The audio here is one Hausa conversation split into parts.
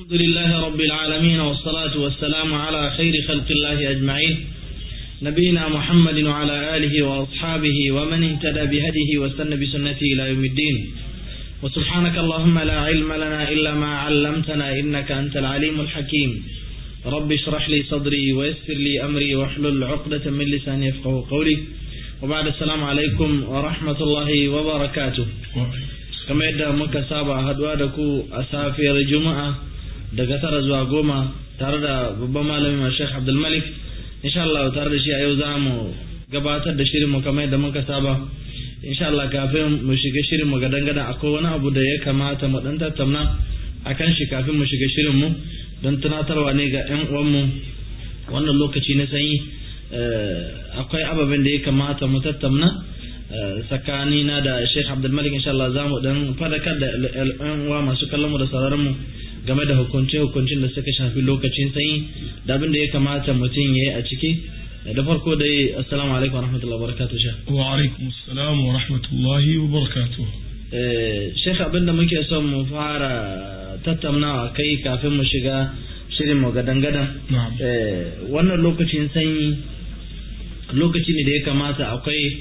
الحمد لله رب العالمين والصلاة والسلام على خير خلق الله أجمعين نبينا محمد وعلى آله وأصحابه ومن اهتدى بهديه واستنى بسنته إلى يوم الدين وسبحانك اللهم لا علم لنا إلا ما علمتنا إنك أنت العليم الحكيم رب اشرح لي صدري ويسر لي أمري واحلل عقدة من لساني يفقه قولي وبعد السلام عليكم ورحمة الله وبركاته kamar yadda muka saba haduwa da ku a safiyar juma'a daga tara zuwa goma tare da babban malami Sheikh Abdul Malik insha Allah tare da shi a yau za mu gabatar da shirin mu kamar yadda muka saba insha Allah kafin mu shiga shirin mu gadan gadan akwai wani abu da ya kamata mu dan tattauna akan shi kafin mu shiga shirin mu don tunatarwa ne ga ƴan uwan mu wannan lokaci na sanyi akwai ababen da ya kamata mu tattauna tsakanina da Sheikh Abdul Malik insha Allah za mu dan fadakar da ƴan uwa masu kallon mu da sauraron mu game da hukunce-hukuncin da suka shafi lokacin sanyi da abin da ya kamata mutum ya yi a ciki da farko dai assalamu alaikum wa rahmatullahi wa barakatuh sha wa alaikum assalam wa rahmatullahi wa barakatuh shekha abin da muke son mu fara tattaunawa kai kafin mu shiga shirin mu gadan-gadan wannan lokacin sanyi lokaci ne da ya kamata akwai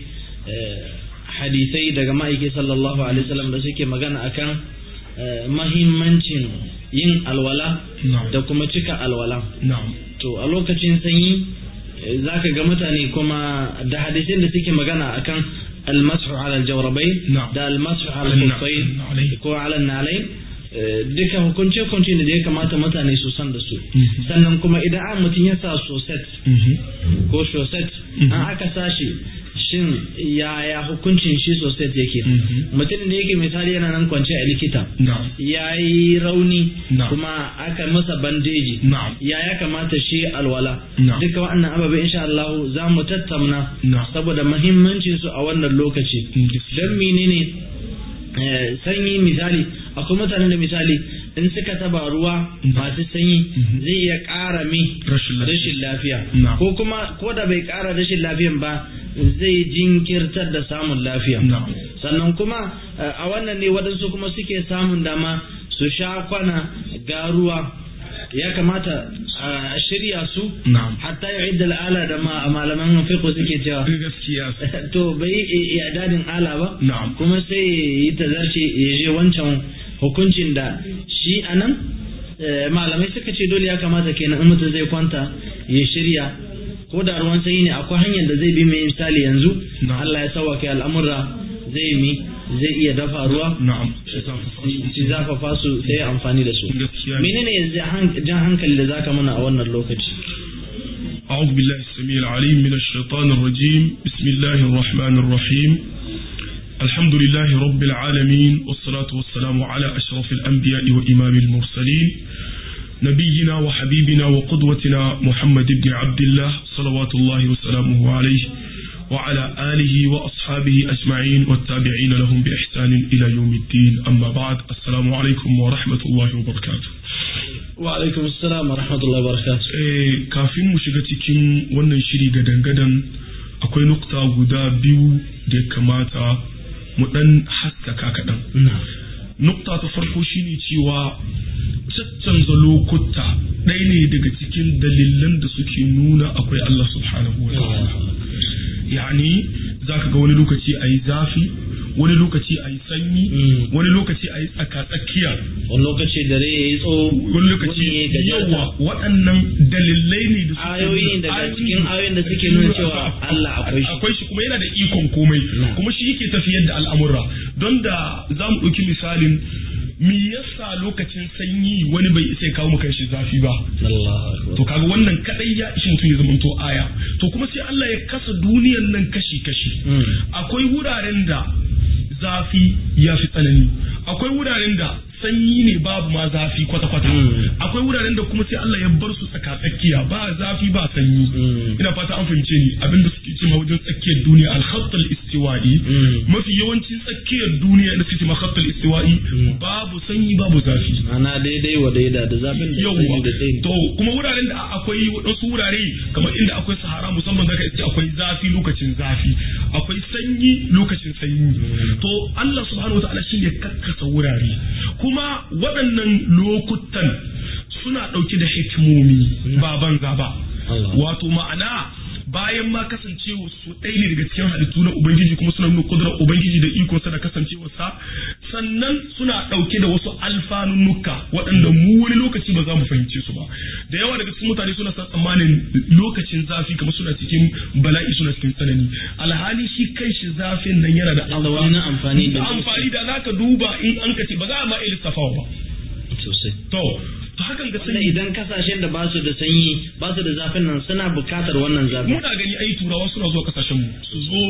hadisai daga ma'aiki sallallahu alaihi wasallam da suke magana akan mahimmancin yin alwala da kuma cika alwala. To a lokacin sanyi za ka ga mutane kuma da hadisin da suke magana akan almasu ala jawrabai da almasu ala kufai ko ala nalai duka hukunce hukunce da ya kamata mutane su san da su sannan kuma idan an mutum ya sa soset ko shoset an aka sashi shin yaya hukuncin shi sosai yake mutum da yake misali yana nan kwance a likita ya yi rauni kuma aka masa bandeji ya ya kamata shi alwala duka waɗannan ababe insha Allah za mu tattauna saboda mahimmancin su a wannan lokaci don menene sanyi misali akwai mutanen da misali in suka taba ruwa masu sanyi zai iya ƙara mi rashin lafiya ko kuma ko da bai ƙara rashin lafiyan ba zai jinkirtar da samun lafiya sannan kuma a wannan ne waɗansu kuma suke samun dama su sha kwana ga ruwa ya kamata a shirya su hatta ya idda al'ala da malaman fiqh suke cewa to bai yi dadin ala ba kuma sai yi tazarce ya je wancan hukuncin da shi anan malamai suka ce dole ya kamata kenan in mutum zai kwanta ya shirya ko da ruwan sanyi ne akwai hanyar da zai bi mai misali yanzu Allah ya sauwake al'amura zai mi zai iya dafa ruwa shi zafafa su sai amfani da su menene jan hankali da zaka mana a wannan lokaci أعوذ بالله السميع العليم من الشيطان الرجيم بسم الله الرحمن الرحيم الحمد لله رب العالمين والصلاة والسلام على أشرف الأنبياء وإمام المرسلين نبينا وحبيبنا وقدوتنا محمد بن عبد الله صلوات الله وسلامه عليه وعلى آله وأصحابه أجمعين والتابعين لهم بإحسان إلى يوم الدين أما بعد السلام عليكم ورحمة الله وبركاته وعليكم السلام ورحمة الله وبركاته kafin mu shiga cikin wannan shiri gadan-gadan akwai nukta guda biyu da ya kamata mu dan haskaka kaɗan. Nukta ta farko shine cewa caccanza lokuta ɗaya ne daga cikin dalilan da suke nuna akwai Allah subhanahu wa ta'ala. Yani za ka ga wani lokaci a yi zafi, wani lokaci a yi sanyi, wani lokaci a yi tsaka-tsakiya. Wani lokaci dare ya yi tsawo, wani lokaci yawa waɗannan dalilai ne da suke ayoyi daga cikin ayoyin da suke nuna cewa Allah akwai shi. Akwai shi kuma yana da ikon komai, kuma shi yake tafiyar da al'amura. Don da za mu ɗauki misalin me yasa lokacin sanyi wani bai isa ya kawo maka shi zafi ba to kaga wannan kadai ya ishi mutum ya zama to aya to kuma sai Allah ya kasa duniyar nan kashi kashi akwai wuraren da zafi ya fi tsanani akwai wuraren da sanyi ne babu ma zafi kwata-kwata akwai wuraren da kuma sai Allah ya bar su tsaka tsakiya ba zafi ba sanyi ina fata an fahimce ni abinda suke cewa wajen tsakiyar duniya al-khatt al-istiwa'i mafi yawancin tsakiyar duniya da suke ma khatt al-istiwa'i babu sanyi babu zafi ana daidai wa daida da zafin da sanyi da tsayi to kuma wuraren da akwai wadansu wurare kamar inda akwai sahara musamman zaka iske akwai zafi lokacin zafi akwai sanyi lokacin sanyi to Allah subhanahu wa ta'ala shine kakkasa wurare kuma waɗannan lokutan suna ɗauke da hikimomi ba banza ba wato ma'ana bayan ma kasancewa su ɗaya ne daga cikin halittu na Ubangiji kuma suna nuna kudurar Ubangiji da ikonsa da kasancewarsa sannan suna ɗauke da wasu alfanunnuka waɗanda mu wani lokaci ba za mu fahimce su ba da yawa daga cikin mutane suna san tsammanin lokacin zafi kamar suna cikin bala'i suna cikin tsanani alhali shi kai shi zafin nan yana da amfani da amfani da zaka duba in an kace ba za a ma iya lissafawa ba sosai to to hakan ga sanyi idan kasashen da ba su da sanyi ba su da zafin nan suna bukatar wannan zafi muna gani ai turawa suna zuwa kasashen mu su zo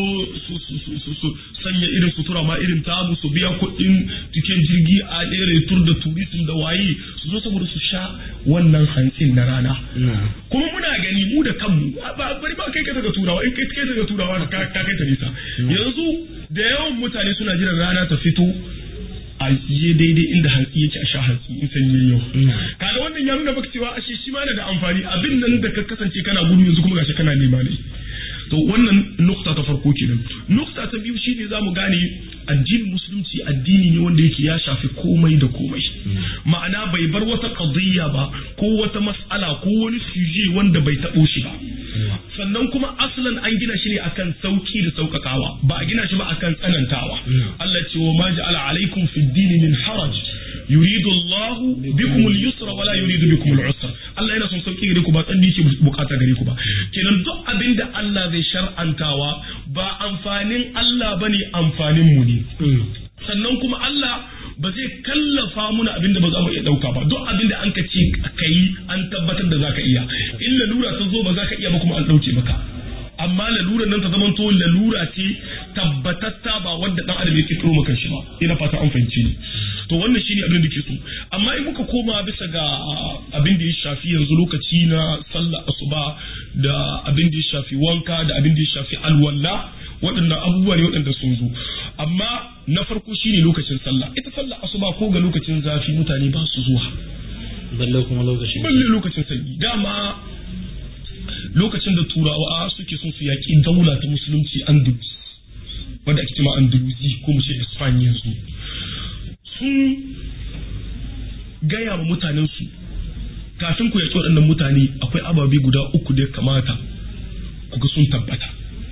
su su sanya irin sutura ma irin tamu su biya kuɗin tiken jirgi a ɗere tur da turistin da waye su zo saboda su sha wannan hantsin na rana kuma muna gani mu da kanmu ba bari ba kai ka daga turawa in kai kai daga turawa ka kai ta nisa yanzu da yawan mutane suna jiran rana ta fito a je daidai inda hantsi yake a sha hantsi in sanyi yau kaga wannan ya nuna maka cewa ashe shi ma da amfani abin nan da ka kasance kana gudu yanzu kuma gashi kana nema ne to wannan nukta ta farko kenan nukta ta biyu shine zamu gane addinin musulunci addini ne wanda yake ya shafi komai da komai ma'ana bai bar wata qadiyya ba ko wata mas'ala ko wani suje wanda bai tabo shi ba sannan kuma asalin an gina shi ne akan sauki da saukakawa ba a gina shi ba akan tsanantawa Allah ce wa ma ja'ala alaikum fid din min haraj yuridu Allah bikum al-yusra wala yuridu bikum al-usra Allah yana son sauki gare ku ba tsanni ke bukata gare ku ba kenan duk abin da Allah zai shar'antawa ba amfanin Allah bane amfanin mu ne sannan kuma Allah ba zai kallafa muna abin da ba za mu iya dauka ba duk abin da an ka ce ka yi an tabbatar da za ka iya in lalura ta zo ba za ka iya ba kuma an dauke maka amma lalura nan ta zamanto lalura ce tabbatatta ba wanda dan adam yake kiro maka shi ba ina fata an fahimci ni to wannan shine abin da ke so amma in muka koma bisa ga abin da ya shafi yanzu lokaci na sallah asuba da abin da ya shafi wanka da abin da ya shafi alwala waɗannan abubuwa ne waɗanda sun zo amma na farko shine lokacin sallah ita sallah asuba ko ga lokacin zafi mutane ba su zuwa balle kuma lokacin balle lokacin sanyi dama lokacin da turawa suke son su yaƙi daula ta musulunci andalus wadda ake cewa andalusi ko mu ce espanya yanzu sun gaya wa mutanensu kafin ku yaƙi waɗannan mutane akwai ababe guda uku da ya kamata ku ga sun tabbata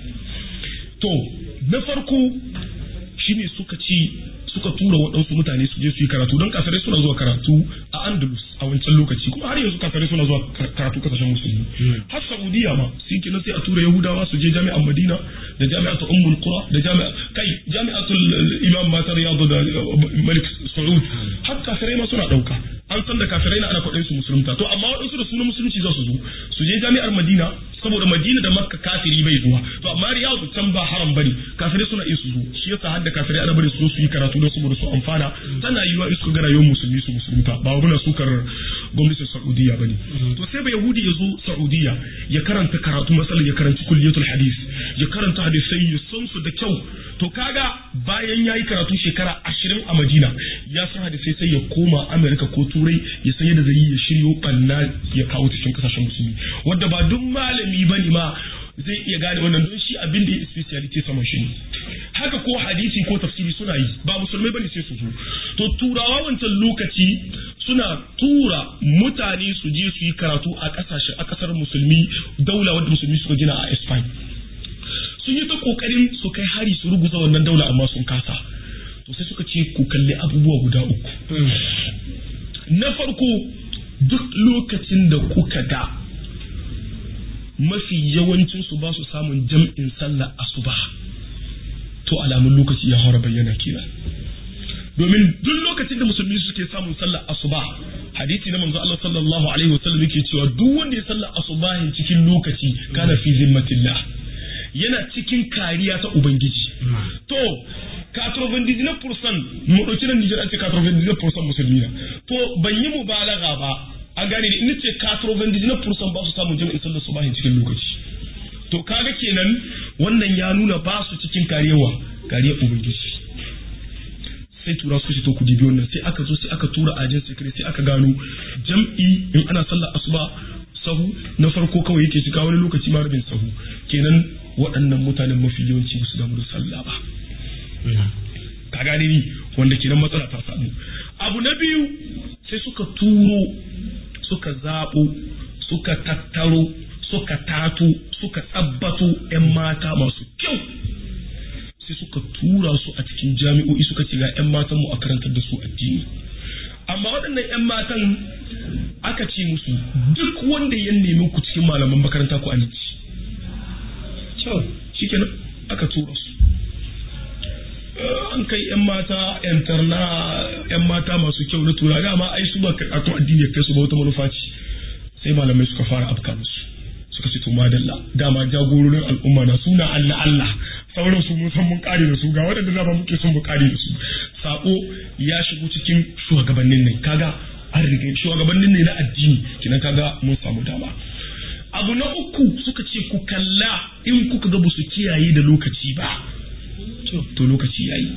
to na farko shine suka ci suka tura waɗansu mutane su je su yi karatu don kafirai suna zuwa karatu a andalus a wancan lokaci kuma har yanzu kafirai suna zuwa karatu kasashen musulmi har saudiya ma sun kenan sai a tura yahudawa su je jami'an madina da jami'atul ummul qura da jami'a kai jami'atul imam matar riyadu da malik saud har kafirai ma suna ɗauka an san da kafirai na ana kwaɗin su musulunta to amma waɗansu da sunan musulunci za su zo su je jami'ar madina saboda madina da makka kafiri bai zuwa to amma riyadu can ba haram bane kafirai suna iya su zo shi yasa har da kafirai ana bari su zo su yi karatu don saboda su amfana tana yiwa in suka ga rayuwar musulmi su musulunta ba muna sukar gwamnatin saudiya bane to sai ba yahudi ya zo saudiya ya karanta karatu masalan ya karanci kulliyatul hadis ya karanta hadisai ya san su da kyau to kaga bayan yayi karatu shekara ashirin a madina ya san hadisai sai ya koma amerika ko turai ya san yadda zai yi ya shiryo banna ya kawo cikin kasashen musulmi wanda ba duk malami bane ma zai iya gane wannan don shi abin da ya speciality sama shi ne haka ko hadisi ko tafsiri suna yi ba musulmai bane sai su zo to turawa wancan lokaci suna tura mutane su je su yi karatu a kasashe a kasar musulmi daula wadda musulmi suka gina a Spain sun yi ta kokarin su kai hari su ruguza wannan daula amma sun kasa to sai suka ce ku kalli abubuwa guda uku na farko duk lokacin da kuka ga mafi yawancin su ba su samun jam'in sallah asuba to alamun lokaci ya fara bayyana kenan domin duk lokacin da musulmi suke samun sallar asuba hadisi na manzo Allah sallallahu alaihi wasallam yake cewa duk wanda ya sallar asubahin cikin lokaci kana fi zimmatillah yana cikin kariya ta ubangiji to 99% mu dauki nan Nijar an ce 99% musulmi na to ban yi mubalaga ba a gane ni ce 99% ba su samun jami'in sallar subahin cikin lokaci to kaga kenan wannan ya nuna ba su cikin karewa kariyar ubangiji sai tura su to ku dibi wannan sai aka zo sai aka tura ajin secret sai aka gano jam'i in ana sallar asuba sahu na farko kawai yake shiga wani lokaci ma rabin sahu kenan waɗannan mutanen mafi yawanci ba su damu da sallah ba ka gane ni wanda kenan matsala ta samu abu na biyu sai suka turo suka zaɓo suka tattaro suka tato suka tsabbato 'yan mata masu kyau sai suka tura su a cikin jami'o'i suka ce ga 'yan matan mu a karantar da su addini amma waɗannan 'yan matan aka ce musu duk wanda ya nemi ku cikin malaman makaranta ku aminci shikenan aka tura su an kai 'yan mata yantarna 'yan mata masu kyau na tura dama ai su ba karatun addini ya kai su ba wata manufa ce sai malamai suka fara afka musu suka ce to madalla dama jagororin al'umma na suna Allah Allah sauran su mun san mun kare da su ga waɗanda dama muke son mu kare da su sako ya shigo cikin shugabannin ne kaga an riga shugabannin ne na addini kinan kaga mun samu dama abu na uku suka ce ku kalla in kuka ga su kiyaye da lokaci ba to lokaci yayi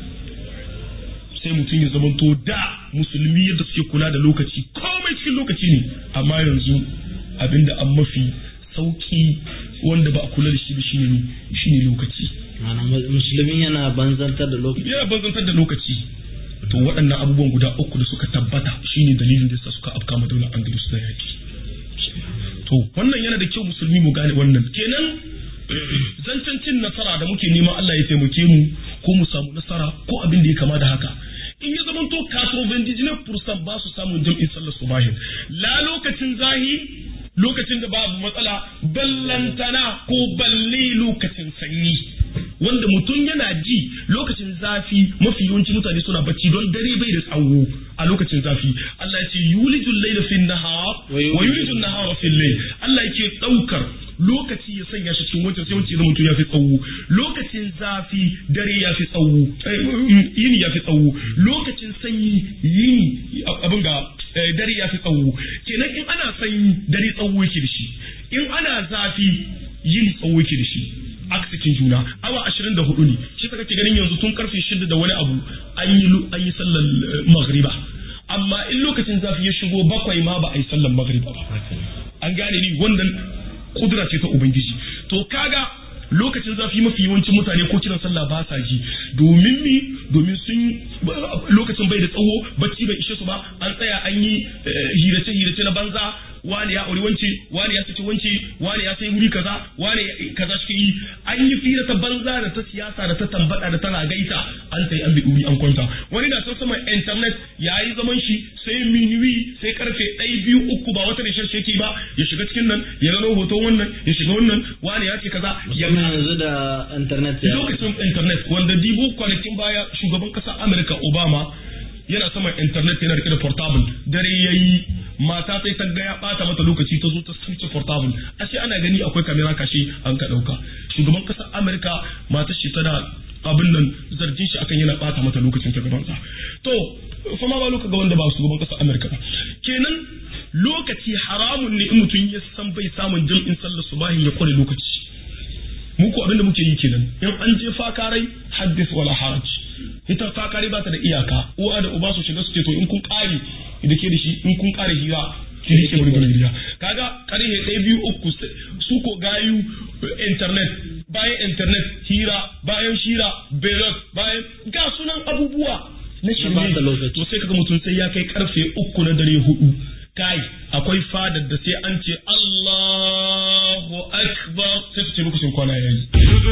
sai mutum ya zamanto da musulmi yadda suke kula da lokaci komai cikin lokaci ne amma yanzu abinda an mafi sauki wanda ba a kula da shi ba shine shine lokaci musulmi yana banzantar da lokaci yana banzantar da lokaci to waɗannan abubuwan guda uku da suka tabbata shine dalilin da yasa suka afka daular andalus na yaki to wannan yana da kyau musulmi mu gane wannan kenan zancen cin nasara da muke neman Allah ya taimake mu ko mu samu nasara ko abin da ya kama da haka in ya zama to kaso fursan ba su samun jam'in sallar subahin la lokacin zahi lokacin da babu matsala ballantana ko balle lokacin sanyi wanda mutum yana ji lokacin zafi mafi yawanci mutane suna bacci don dare bai da tsawo a lokacin zafi Allah ya ce yulijul layla fin nahar wa yulijul nahara fil layl Allah yake daukar lokaci ya sanya shi cikin wancan sai wancan da mutum ya fi tsawo lokacin zafi dare ya fi tsawo yini ya fi tsawo lokacin sanyi yini abin ga dare ya fi tsawo kenan in ana sanyi dare tsawo yake da shi in ana zafi yini tsawo yake da shi aksikin juna awa ashirin da hudu ne shi ta kake ganin yanzu tun karfe shida da wani abu an yi an yi sallar magriba amma in lokacin zafi ya shigo bakwai ma ba a yi sallar magriba ba an gane ni wannan kudura ce ta ubangiji to kaga lokacin zafi mafi yawancin mutane ko kiran sallah ba sa ji domin mi domin sun lokacin bai da tsawo bacci bai ishe su ba an tsaya an yi hirace hirace na banza wani ya auri wance wani ya saki wance wani ya sai wuri kaza wani kaza shi yi an yi fira ta banza da ta siyasa da ta tambada da ta ragaita an sai an bi duri an kwanta wani na son sama internet ya yi zaman shi sai minuwi sai karfe ɗaya biyu uku ba wata rishar sheki ba ya shiga cikin nan ya gano hoton wannan ya shiga wannan wani ya ce kaza ya yanzu da internet ya lokacin internet wanda dibo kwanakin baya shugaban ƙasar Amurka Obama yana saman internet yana rike da portable dare yayi mata sai ta ga ya bata mata lokaci ta zo ta switch portable ashe ana gani akwai kamera kashe an ka dauka shugaban kasar Amerika matar shi tana abin nan zargin shi akan yana bata mata lokacin ta gaban sa to fa ma ba lokaci ga wanda ba shugaban kasar Amerika ba kenan lokaci haramun ne in mutum ya san bai samun jam'in sallar subahin ya kware lokaci mu ko abin da muke yi kenan in an je fakarai haddith wala haraj ita fakari ba ta da iyaka uwa da uba su shiga su ce to in kun kare da ke da shi in kun kare hira ki rike wani gari gida kaga karhe ɗaya biyu uku su ko gayu internet bayan internet hira bayan shira belot bayan ga sunan abubuwa na shirme to sai kaga mutum sai ya kai karfe uku na dare hudu kai akwai fadar da sai an ce Allahu akbar sai su ce lokacin kwana yayi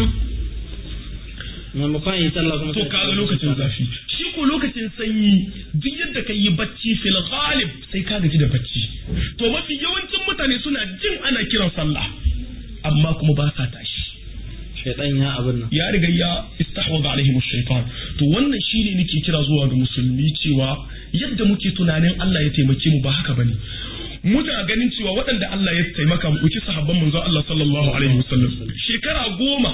maimakon yi sallah kuma to kaga lokacin zafi shi ko lokacin sanyi duk yadda ka yi bacci fil ghalib sai ka gaji da bacci to mafi yawancin mutane suna jin ana kiran sallah amma kuma ba sa tashi shaitan ya abin nan ya riga ya istahwaza alaihim shaitan to wannan shine nake kira zuwa ga musulmi cewa yadda muke tunanin Allah ya taimake mu ba haka bane muna ganin cewa waɗanda Allah ya taimaka mu ɗauki sahabban manzo Allah sallallahu alaihi wasallam shekara goma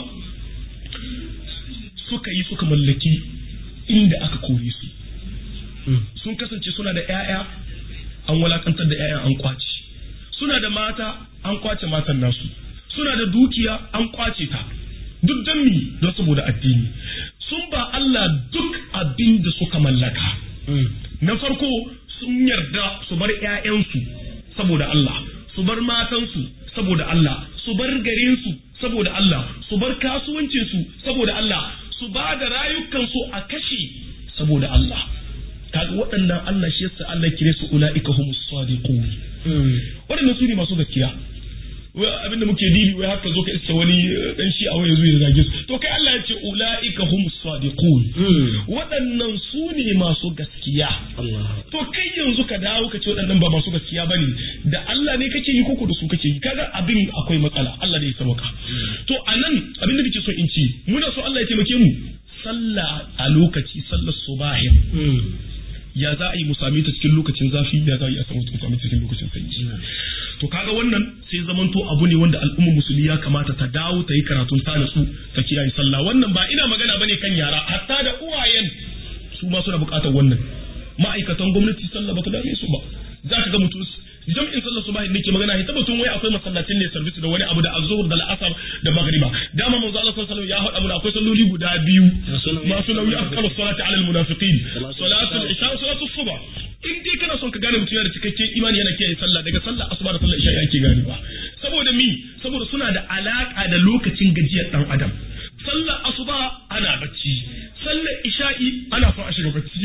suka yi suka mallaki inda aka kore su sun kasance suna da 'ya'ya an walakantar da 'ya'yan an kwace suna da mata an kwace matan nasu suna da dukiya an kwace ta duk don mi don saboda addini sun ba Allah duk abin da suka mallaka na farko sun yarda su bar 'ya'yansu saboda Allah su bar matansu saboda Allah su bar garinsu saboda Allah su bar kasuwancinsu saboda Allah su ba da rayukansu a kashe saboda Allah kaga waɗannan Allah shi yasa Allah kire su ulaika humus sadiqun waɗannan su ne masu gaskiya abin da muke dibi wai haka zo ka iska wani dan shi a wani zuwa zage su to kai Allah ya ce ulaika humus sadiqun waɗannan su ne masu gaskiya to kai yanzu ka dawo ka ce waɗannan ba masu gaskiya bane da Allah ne kake yi koko da su kake yi kaga abin akwai matsala Allah ne ya sauka to anan abin da nake so in ci muna so Allah ya taimake mu sallah a lokaci sallar subahin ya za a yi mu same ta cikin lokacin zafi ya za a yi a samu same ta cikin lokacin sanyi to kaga wannan sai zamanto abu ne wanda al'ummar musulmi ya kamata ta dawo ta yi karatun ta natsu ta kiyaye sallah wannan ba ina magana bane kan yara hatta da uwayen su ma suna buƙatar wannan ma'aikatan gwamnati sallah ba ta dame su ba za ka ga mutum jam'in sallar subahi nake magana ita batun wai akwai masallacin ne service da wani abu da azhur da al'asar da magriba dama manzo Allah sallallahu alaihi wasallam ya faɗa mana akwai salloli guda biyu masu nauyi afkalu salati ala almunafiqin salatu al-isha wa salatu subh in dai kana son ka gane mutum yana da cikakken imani yana kiyaye sallah daga sallar asuba da sallar isha yake gane ba saboda mi saboda suna da alaka da lokacin gajiyar dan adam sallar asuba ana bacci sallar isha'i ana son a shiga bacci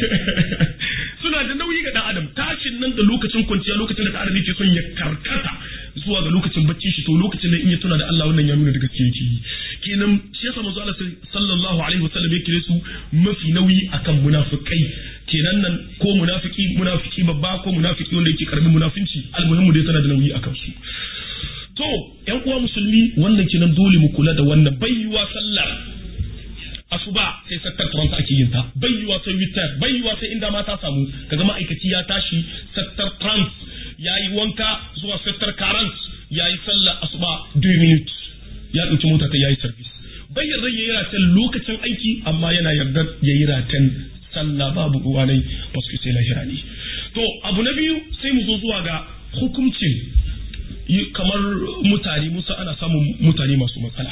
suna da nauyi ga dan adam tashin nan da lokacin kwanciya lokacin da dan adam yake son ya karkata zuwa ga lokacin bacci shi to lokacin nan in ya tuna da Allah wannan ya nuna da gaske yake kenan shi yasa manzo Allah sallallahu alaihi wasallam ya kire su mafi nauyi akan munafikai kenan nan ko munafiki munafiki babba ko munafiki wanda yake karamin munafinci almuhimmu dai tana da nauyi akan su to yan uwa musulmi wannan kenan dole mu kula da wannan bayyuwa sallar asuba sai sattar trans ake yin ta bayyuwa sai witar bayyuwa sai inda ma ta samu kaga ma'aikaci ya tashi sattar trans yayi wanka zuwa sattar karant yayi sallar asuba 2 minutes ya dauki mota ta yayi service bayyan rai yayi ratan lokacin aiki amma yana yarda yayi ratan sallah babu uwanai basu sai lahira ne to abu na biyu sai mu zo zuwa ga hukuncin kamar mutane musa ana samun mutane masu matsala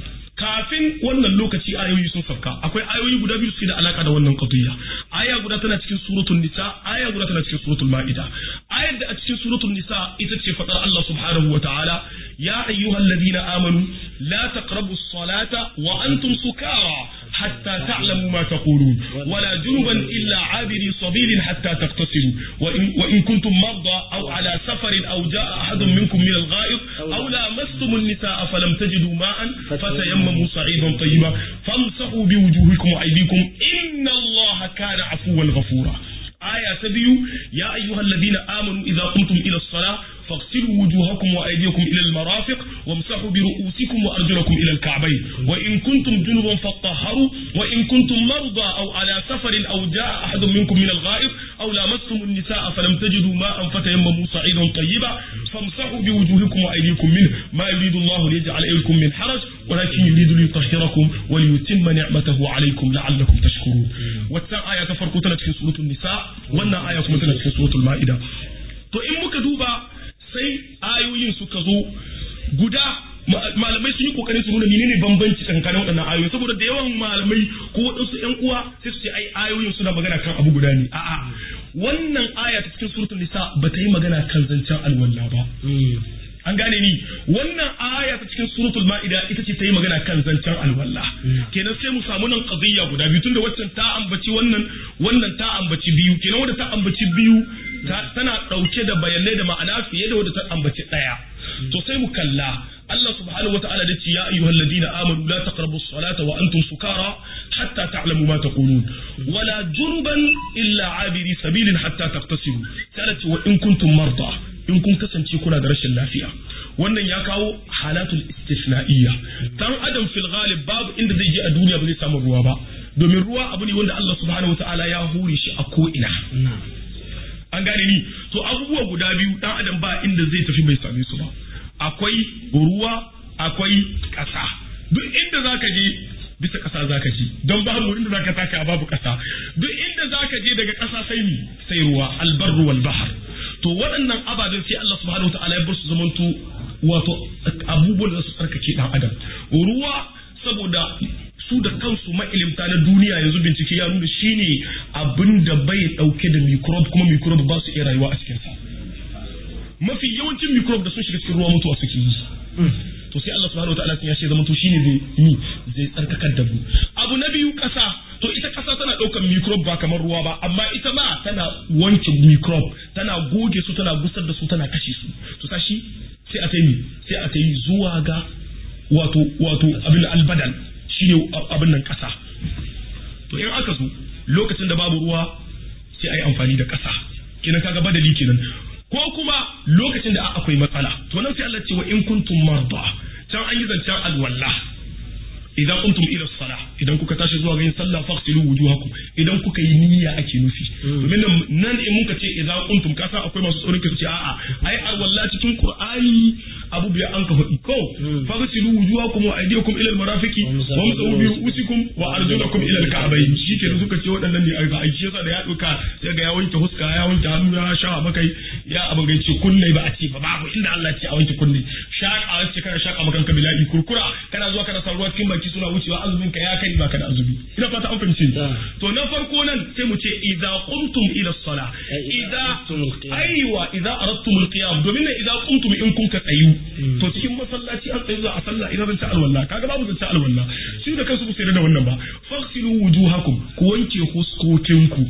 kafin wannan lokaci ayoyi sun sauka akwai ayoyi guda biyu suke da alaka da wannan qadiyya aya guda tana cikin suratul nisa aya guda tana cikin suratul maida ayar da a cikin suratul nisa ita ce fadar Allah subhanahu wa ta'ala ya ayyuhalladhina amanu la taqrabus salata wa antum sukara hatta ta'lamu ma taqulun wala junuban illa abiri sabilin hatta taqtasilu wa in wa in kuntum marda aw ala safarin aw jaa ahadun minkum min al-gha'ib aw lamastum an-nisaa falam tajidu ma'an fatayammamu تيمموا صعيدا طيبا فامسحوا بوجوهكم وايديكم ان الله كان عفوا غفورا آية تبيو يا أيها الذين آمنوا إذا قمتم إلى الصلاة فاغسلوا وجوهكم وأيديكم إلى المرافق وامسحوا برؤوسكم وأرجلكم إلى الكعبين وإن كنتم جنبا فاطهروا وإن كنتم مرضى أو على سفر أو جاء أحد منكم من الغائب أو لامستم النساء فلم تجدوا ماء فتيمموا صعيدا طيبا فامسحوا بوجوهكم وأيديكم منه ما يريد الله ليجعل عليكم من حرج ولكن يريد ليطهركم وليتم نعمته عليكم لعلكم تشكرون والتان آية تفرقوا في سورة النساء wannan aya kuma tana cikin suratul ma'ida to in muka duba sai ayoyin suka zo guda malamai sun yi kokarin su nuna menene bambanci tsakanin waɗannan ayoyi saboda da yawan malamai ko waɗansu ƴan uwa sai su ce ai ayoyin suna magana kan abu guda ne a'a wannan aya ta cikin suratul nisa ba ta yi magana kan zancen alwala ba an gane ni wannan aya ta cikin suratul ma'ida ita ce ta yi magana kan zancen alwala kenan sai mu samu nan qadiyya guda biyu tunda waccan ta ambaci wannan wannan ta ambaci biyu kenan wanda ta ambaci biyu tana dauke da bayanai da ma'ana fiye da wanda ta ambaci daya to sai mu kalla Allah subhanahu wata'ala da ce ya ayyuhal ladina amanu la taqrabu as-salata wa antum sukara hatta ta'lamu ma taqulun wala junuban illa abiri sabilin hatta taqtasilu sai wa in kuntum marda in kun kasance kuna da rashin lafiya wannan ya kawo halatul istisna'iyya dan adam fil ghalib babu inda zai je a duniya ba zai samu ruwa ba domin ruwa abu ne wanda Allah subhanahu wataala ya hure shi a ko ina an gane ni to abubuwa guda biyu dan adam ba inda zai tafi bai same su ba akwai ruwa akwai ƙasa duk inda zaka je bisa ƙasa zaka je don babu inda zaka taka babu ƙasa duk inda zaka je daga ƙasa sai mi sai ruwa albarru wal bahr to waɗannan ababen sai Allah subhanahu wataala ya bar su zamanto wato abubuwan da su tsarkake dan adam ruwa saboda su da kansu ma'ilimta na duniya yanzu bincike ya nuna shine abin da bai dauke da microbe kuma microbe ba su iya rayuwa a cikinsa mafi yawancin microbe da sun shiga cikin ruwa mutuwa suke yi to sai Allah subhanahu wataala ya ce zamanto shine zai yi zai tsarkakar da mu abu na biyu kasa to ita ƙasa tana ɗaukar microbe ba kamar ruwa ba amma ita ma tana wanke microbe tana goge su tana gusar da su tana kashe su to tashi sai a ta yi sai a ta yi zuwa ga wato wato abin albadal shine abin nan ƙasa to in aka zo lokacin da babu ruwa sai a yi amfani da ƙasa kenan kaga badali kenan ko kuma lokacin da akwai matsala to nan sai Allah ce wa in kuntum marda can an yi zancen alwala idan kuntum ila sala idan kuka tashi zuwa ga yin sallah faghsilu wujuhakum idan kuka yi niyya ake nufi domin nan in muka ce idan kuntum ka san akwai masu tsoron su ce a'a ai alwala cikin qur'ani abu biya an ka faɗi ko faghsilu wujuhakum wa aydiyakum ila almarafiqi wa msahu bi ru'usikum wa arjulakum ila alka'bayn shike da suka ce waɗannan ne ai aiki yasa da ya duka sai ga ya wanke huska ya wanke hannu ya sha makai ya abin ga ce kunne ba a ce ba babu inda Allah ya ce a wanke kunne shaka ce kana shaka makanka bila'i kurkura kana zuwa kana sa ruwa cikin baki suna wucewa azumin ka ya kai baka da azumi ina fata an fahimci to na farko nan sai mu ce idza qumtum ila sala idza aiwa idza aradtum alqiyam domin ne idza qumtum in kun ka tsayu to cikin masallaci an tsayu a sallah idan zan ta alwala kaga babu zan ta alwala shi da kansu su da wannan ba faghsilu wujuhakum ku wanke huskokinku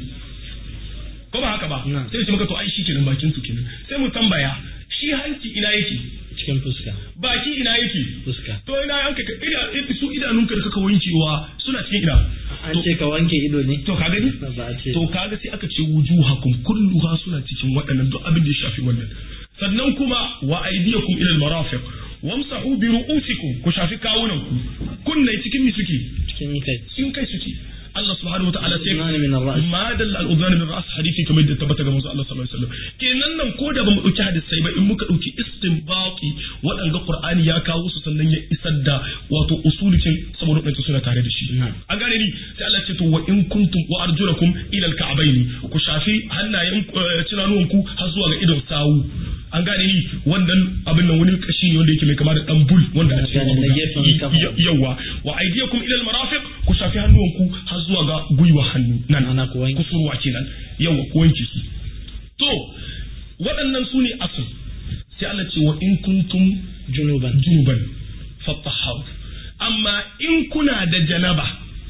ko ba haka ba sai ce maka to ai shi kenan bakin su kenan sai mu tambaya shi hanci ina yake cikin fuska baki ina yake fuska to ina yanka ida su idanunka da kaka wankewa suna cikin ina an ce ka wanke ido ne to ka gani ba a ce to kaga sai aka ce wujuhakum kulluha suna cikin waɗannan duk abin da ya shafi wannan sannan kuma wa aydiyakum ila al-marafiq wamsahu bi ru'usikum ku shafi kawunan ku kunne cikin mi suke cikin kai cikin kai suke Allah subhanahu wataala sai Al-udhani min ar-ra's. ma dalla al-udhani min ar-ra's hadisi kamar da tabbata ga manzo Allah sallallahu alaihi wasallam kenan nan ko da bamu dauki hadisai ba in muka dauki istinbati waɗanga Qur'ani ya kawo su sannan ya isar da wato usulikin saboda waɗanda suna tare da shi Na'am. an gane ni sai Allah ce to wa in kuntum wa arjulakum ila al-ka'bayn ku shafi hannayen tunanuwanku har zuwa ga idon sawu an gane ni wannan abin nan wani kashi ne wanda yake mai kama da dan bul wanda a cikin gane, na gefen kafa. Ya- yawa wa aydiyakum ila al-marafiq ku shafi hannuwanku har zuwa ga gwiwa hannu nan Ana ku wanke. kusurwa kenan yawa ku wanke su to waɗannan su ne asul sai Allah ce wa in kuntum junuban junuban fattaharu amma in kuna da janaba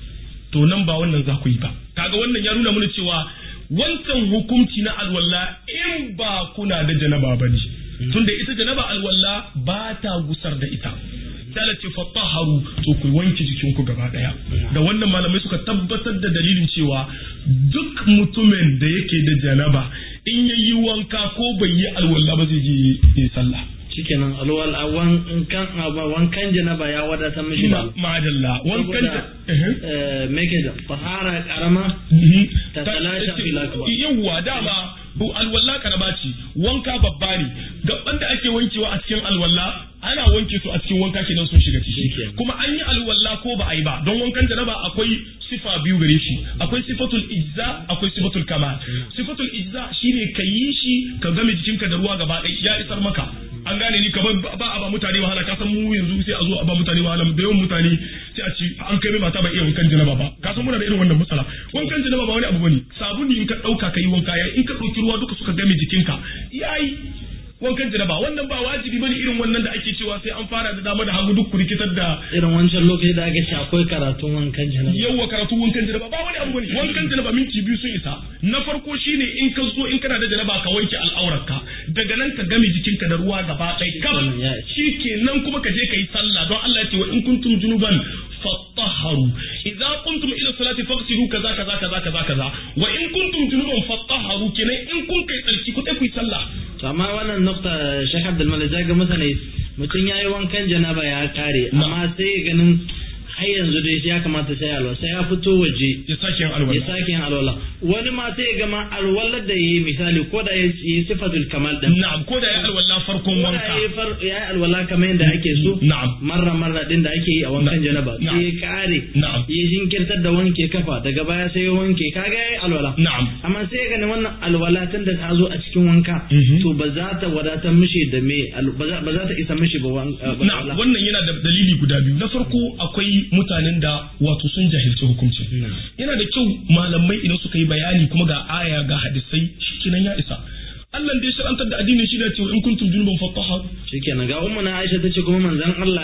to nan ba wannan za ku yi ba kaga wannan ya nuna mana cewa wancan hukunci na alwala in ba kuna da janaba ba ne tunda ita janaba alwala ba ta gusar da ita sai ce fattaharu to ku wanke jikinku gaba daya da wannan malamai suka tabbatar da dalilin cewa duk mutumin da yake da janaba in yayi wanka ko bai yi alwala ba zai je yi sallah shikenan alwal awan kan wankan janaba ya wadatar mishi da Ma- madalla wankan saboda da Ehe. eh, me ke da tahara karama Mhm. Ta talasha fil akbar. yawwa dama bu alwala karaba ce wanka babba ne gaban da ake wankewa a cikin alwala ana wanke su a cikin wanka kenan sun shiga ciki Shikenan. kuma an yi alwala ko ba a yi ba don wankan janaba akwai sifa biyu gare shi akwai sifatul ijza akwai sifatul kamal sifatul ijza shine ka yi shi ka game jikinka da ruwa gaba ɗaya ya isar maka an gane ni kamar ba ba a ba mutane wahala ka san mu yanzu sai a zo a ba mutane wahala da yawan mutane sai a ci an kai mai mata ba iya wankan janaba ba ka san muna da irin wannan matsala wankan janaba ba wani abu bane sabuni in ka dauka kai wanka yayi in ka dauki ruwa duka suka game jikinka yayi wankan janaba wannan ba wajibi bane irin wannan da ake cewa sai an fara da dama da hagu duk ku rikitar da irin wancan lokaci da aka ce akwai karatun wankan janaba yawa karatu wankan janaba ba wani abu bane wankan janaba minti biyu sun isa na farko shine in ka zo in kana da janaba ka wanke al'aurarka daga nan ka game jikinka da ruwa gaba ɗaya kam Shikenan, ya isa. shikenan kuma ka je ka yi sallah don Allah ya ce wa in kuntum junuban fattaharu idza kuntum ila salati faghsilu kaza kaza kaza kaza kaza wa in kuntum junuban fattaharu kenan in kun kai tsarki ku ku yi sallah to amma wannan nukta Sheikh Abdul Malik zai ga masa ne mutum yayi wankan janaba ya kare amma sai ya ganin har yanzu dai ya kamata sai alwala sai ya fito waje ya sake yin ya alwala sake yin alwala wani ma sai ya gama alwalar da yayi misali ko da ya yi sifatul kamal din na'am ko da ya alwala farkon ko da wanka ya yi far- ya yi alwala kamar yadda ake so na'am marra marra din da ake yi a wankan Na- janaba na'am. sai ya kare na'am ya jinkirtar da wanke kafa daga baya sai ya wanke kaga yayi alwala na'am amma sai ya gani wannan alwala tun da ta zo a cikin wanka Mhm. to ba za ta wadatar mishi da me al- ba za ba za ta isa mishi ba wan- uh, ba na alwala. wannan yana da dalili guda biyu na farko akwai mutanen da wato sun jahilci hukuncin Na. yana da kyau malamai idan suka yi bayani kuma ga aya ga hadisai shikenan ya isa Allah da ya shar'antar da addinin shi da cewa in kuntum junuban fattaha shikenan ga ummu na Aisha tace kuma manzon Allah ya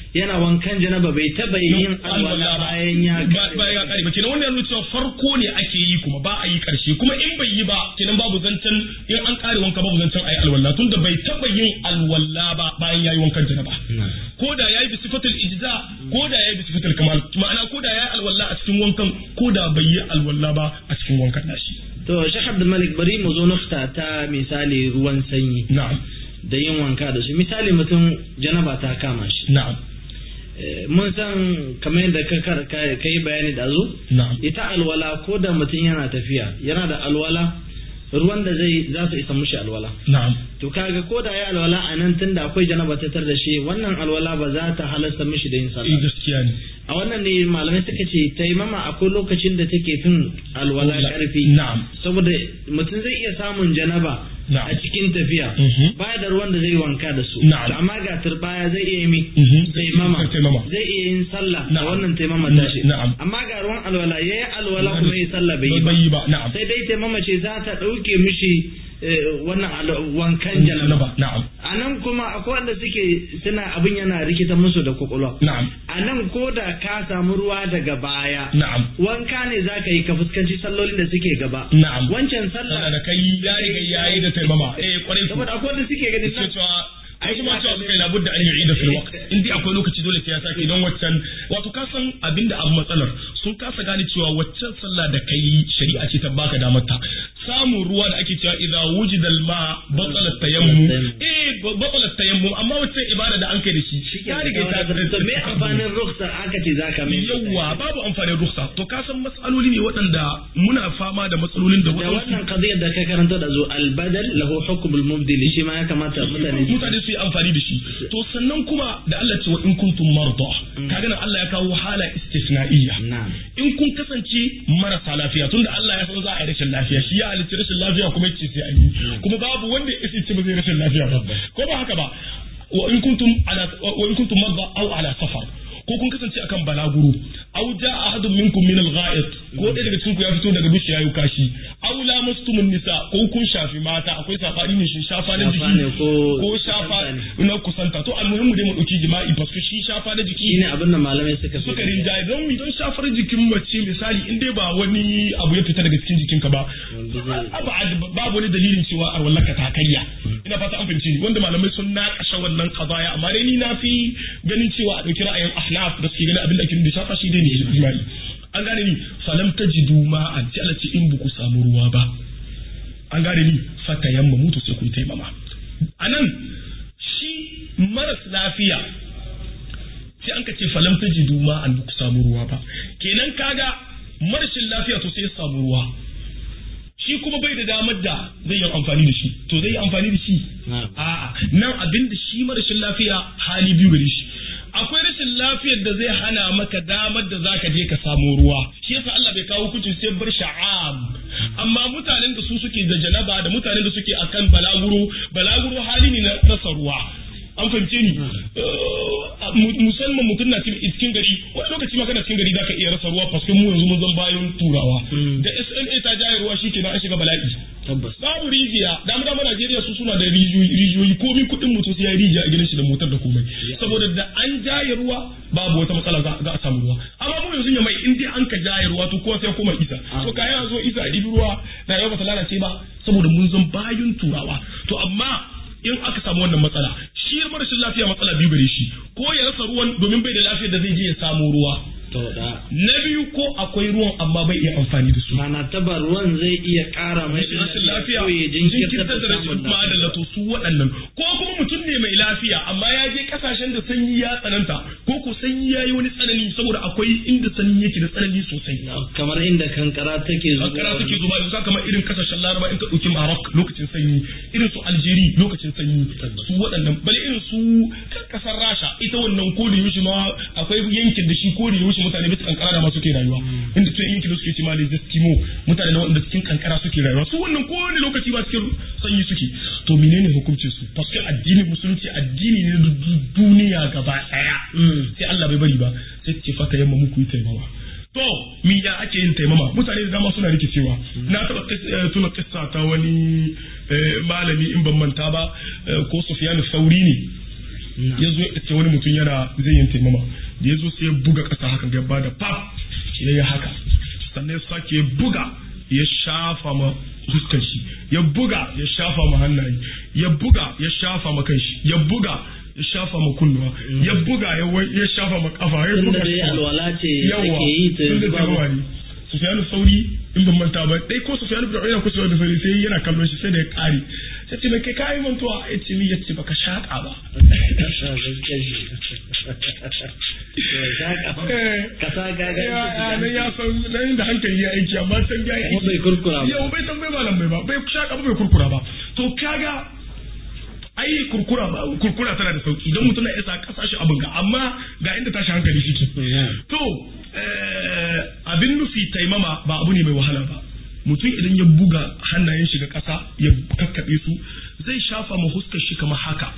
yana wankan janaba bai taba yin alwala bayan ya bayan ya kare ba kenan wannan yana cewa farko ne ake yi kuma ba a yi karshe kuma in bai yi ba kenan babu zancen in an kare wanka babu zancen ayi alwala tunda bai taba yin alwala ba bayan yayi wankan janaba ko da yayi bi sifatul ijza ko da yayi bi sifatul kamal ma'ana ko da yayi alwala a cikin wankan ko da bai yi alwala ba a cikin wankan nashi to Sheikh Abdul Malik bari mu zo nufta ta misali ruwan sanyi na'am da yin wanka da su misali mutum janaba ta kama shi na'am mun san kamar yadda ka yi bayani da zo ita alwala ko da mutum yana tafiya yana da alwala ruwan da zai za su isa mushi alwala na'am to kaga ko da ya alwala a nan tunda akwai janaba ta tar da shi wannan alwala ba za ta halasta mishi da yin sallah gaskiya ne a wannan ne malamai suka ce taimama akwai lokacin da take fin alwala karfi na'am saboda mutum zai iya samun janaba a cikin tafiya baya da ruwan da zai wanka da su amma ga turbaya zai iya mi taimama zai iya yin sallah da wannan taimama tashi amma ga ruwan alwala yayi alwala kuma yi sallah bai yi ba sai dai taimama ce za ta dauke mishi wannan wankan janaba na'am a nan kuma akwai wanda suke suna abin yana rikita musu da kwakwalwa na'am a nan ko da ka samu ruwa daga baya na'am wanka ne za ka yi ka fuskanci sallolin da suke gaba na'am wancan sallah da kai ya riga yayi da taimama eh kwarai saboda akwai wanda suke ganin cewa ai kuma cewa suka yi labudda an yi da fil waqt in dai akwai lokaci dole sai ya sake don waccan wato ka san abinda abu matsalar sun kasa gane cewa waccan sallah da kai shari'a ce ta baka damar ta samun ruwa da ake cewa idza wujida al-ma batala tayammum eh batala tayammum amma waccan ibada da an kai da shi ya riga ta to me amfanin rukhsar aka ce zaka mai yawa babu amfanin rukhsa to ka san matsaloli ne waɗanda muna fama da matsalolin da da wannan qadiyar da ka karanta da zo al-badal lahu hukm al-mubdil shi ma ya kamata mutane mutane su yi amfani da shi to sannan kuma da Allah ce wa in kuntum marda kaga nan Allah ya kawo hala istisna'iyya in kun kasance marasa lafiya tunda Allah ya san za a yi rashin lafiya shi ya halicci rashin lafiya kuma yace sai an yi kuma babu wanda ya ce ba zai rashin lafiya ba ko ba haka ba wa in kuntum ala wa in kuntum marda aw ala safar ko kun kasance akan balaguro aw jaa ahadun minkum min al-gha'it ko ɗaya daga cikin ku ya fito daga bishi yayi kashi aw lamastumun nisa ko kun shafi mata akwai safari ne shi shafa na jiki ko shafa na kusanta to almuhimmu dai mu dauki jima'i paske shi shafa na jiki shine abin da malamai suka suka rinjaye don mi don shafar jikin mace misali in dai ba wani abu ya fita daga cikin jikinka ba babu wani dalilin cewa a wallaka ta karya ina fata an fahimci ni wanda malamai sun naƙasha wannan qadaya amma dai ni na fi ganin cewa a dauki ra'ayin ahnaf da suke ganin abin da ake da shafa shi dai ne jima'i an gane ni falam tajidu ma'an sai Allah ce in buku samu ruwa ba an gane ni fata yamma mutu sai kun taimama anan shi maras lafiya sai an ka ce falam tajidu ma'an buku samu ruwa ba kenan kaga marashin lafiya to sai ya samu ruwa shi kuma bai da damar da zai yi amfani da shi to zai yi amfani da shi a'a nan abin da shi marashin lafiya hali biyu gare shi akwai rashin lafiyar da zai hana maka damar da zaka je ka samu ruwa shi yasa Allah bai kawo hukuncin sai bar sha'ab amma mutanen da su suke da janaba da mutanen da suke akan balaguro balaguro hali ne na rasa ruwa an fahimce ni musamman mutum na cikin gari wani lokaci ma kana cikin gari zaka iya rasa ruwa paske mu yanzu mun zan bayan turawa da SNA ta jaye ruwa shikenan an shiga bala'i babu rijiya da mu dama Najeriya su suna da rijiyoyi komi kuɗin mutum sai ya rijiya a gidan shi da motar da komai saboda da an jaye ruwa babu wata matsala za a samu ruwa amma mu yanzu ya mai in dai an ka jaye ruwa to kowa sai koma isa so kayan zo isa a ɗibi ruwa na yau ba ta lalace ba saboda mun zan bayan turawa to amma in aka samu wannan matsala shi marashin lafiya matsala biyu gare shi ko ya rasa ruwan domin bai da lafiyar da zai je ya samu ruwa na biyu ko akwai ruwan amma bai iya amfani da su mana taba ruwan zai iya ƙara mai rashin lafiya jinkirtar da rashin ma'adala to su waɗannan ko kuma mutum ne mai lafiya amma ya je kasashen da sanyi ya tsananta ko ko sanyi ya yi wani tsanani saboda akwai inda sanyi yake da tsanani sosai kamar inda kankara take zuba kankara take zuba da kamar irin kasashen laraba in ka ɗauki Maroc lokacin sanyi irin su Algeria lokacin sanyi su waɗannan bale irin su kasar Rasha ita wannan ko da yaushe ma akwai yankin da shi ko da yaushe mutane bisa kankara da ma suke rayuwa inda to yankin da suke ci ma da Eskimo mutane da wanda cikin kankara suke rayuwa su wannan ko wani lokaci ba cikin sanyi suke to menene hukuncin su paske addinin musulunci addini ne na duniya gaba daya sai Allah bai bari ba sai ce fata yamma muku yi taimawa to mi ya ake yin taimama mutane da dama suna rikicewa na taba tuna kissa ta wani malami in ban manta ba ko Sufyan Sauri ne ya zo ya ce wani mutum yana zai yin taimama da ya zo sai ya buga ƙasa haka ya ba da pap ya yi haka sannan ya sake ya buga ya shafa ma fuskar shi ya buga ya shafa ma hannaye ya buga ya shafa ma kanshi ya buga ya shafa ma kunnuwa ya buga ya shafa ma kafa ya buga dai alwala ce yawa ake yi ta tun da taimama ne Sufyanu Sauri in ban manta ba dai ko Sufyanu bin Uyayna ko Sufyanu Sauri sai yana kallon shi sai da ya kare sai ce mai kai kai mantuwa ya ce mi ya ce baka shaka ba kasa gaga ya nan ya san nan da hankali ya aiki amma can ya aiki bai kurkura ba yau bai tambaye ba bai ba bai shaka ba bai kurkura ba to kaga ai kurkura ba kurkura tana da sauki don mutum na isa kasashe abin ga amma ga inda tashi hankali shi to abin nufi taimama ba abu ne mai wahala ba mutum idan ya buga hannayen shi ga ƙasa ya kakkaɓe su zai shafa ma huskar shi kamar haka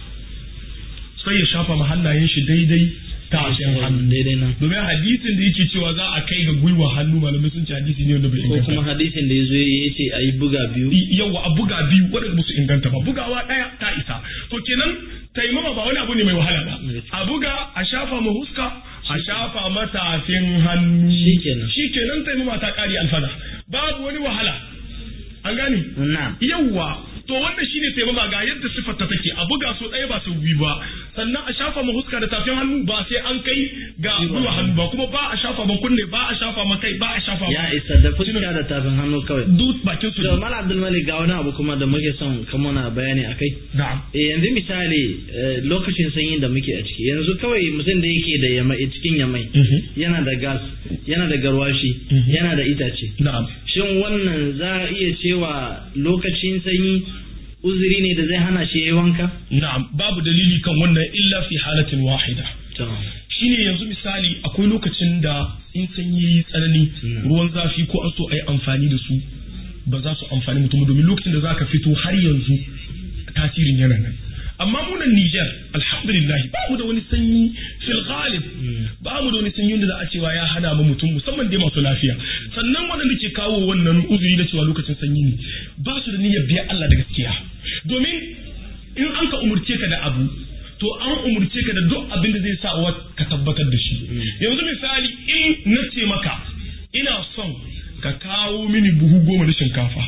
sai ya shafa ma hannayen shi daidai tashin hannu daidai nan domin hadisin da yake cewa za a kai ga gwiwa hannu malamai sun ce hadisi ne wanda bai ko inganta kuma hadisin da ya zo ya ce a yi buga biyu yawa a buga biyu waɗanda ba su inganta ba bugawa ɗaya ta isa to kenan taimama ba wani abu ne mai wahala ba a buga a shafa ma huska a shafa matafin hannu Shikenan. shikenan taimama ta ƙari alfada babu wani wahala an gane na yawwa to wannan shine taimama ga yadda siffar ta take a buga so ɗaya ba su biyu ba sannan a shafa ma huska da tafin hannu ba sai an kai ga gwiwa hannu ba kuma ba a shafa ma kunne ba a shafa ma kai ba a shafa ma ya isa da fuska da tafin hannu kawai duk bakin su da mala abdulmalik ga wani abu kuma da muke son ka muna bayani a kai na'am Eh, yanzu misali eh, lokacin sanyin da muke a ciki yanzu kawai mutum da yake da yamai cikin yamai Mhm. yana da gas yana da garwashi Mhm. yana da itace na'am shin wannan za a iya cewa lokacin sanyi uzuri ne da zai hana shi yayi wanka Na'am, babu dalili kan wannan illa fi halatin wahida. to Shine yanzu misali akwai lokacin da in sanyi yayi tsanani Mm. ruwan zafi ko an so a yi amfani da su ba za su amfani mutum ba, domin lokacin da za ka fito har yanzu tasirin yana nan. Amma munan Nijar, alhamdulillah, ba mu da wani sanyi fil ghalib, ba mu da wani sanyi wanda za a cewa ya hana mu mutum musamman dai masu lafiya. Sannan waɗanda ke kawo wannan uzuri na cewa lokacin sanyi ne, ba su da niyyar biya Allah da gaskiya. Domin in an ka umurce ka da abu to an umurce ka da duk abin da zai sa wa ka tabbatar da shi yanzu misali in na ce maka ina son ka kawo mini buhu goma na shinkafa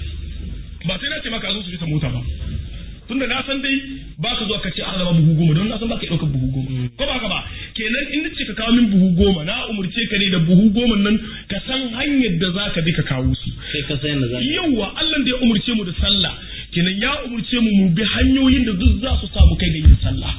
ba sai na ce maka zo su bisa mota ba tunda na san dai ba ka zuwa ka ce an raba buhu goma don na san ba ka ɗaukar buhu goma ko ba ka ba kenan in ce ka kawo min buhu goma na umurce ka ne da buhu goma nan ka san hanyar da za ka bi ka kawo su sai ka san da za yawwa Allah da ya umurce mu da sallah kenan ya umurce mu mu bi hanyoyin da duk za su samu kai ga yin sallah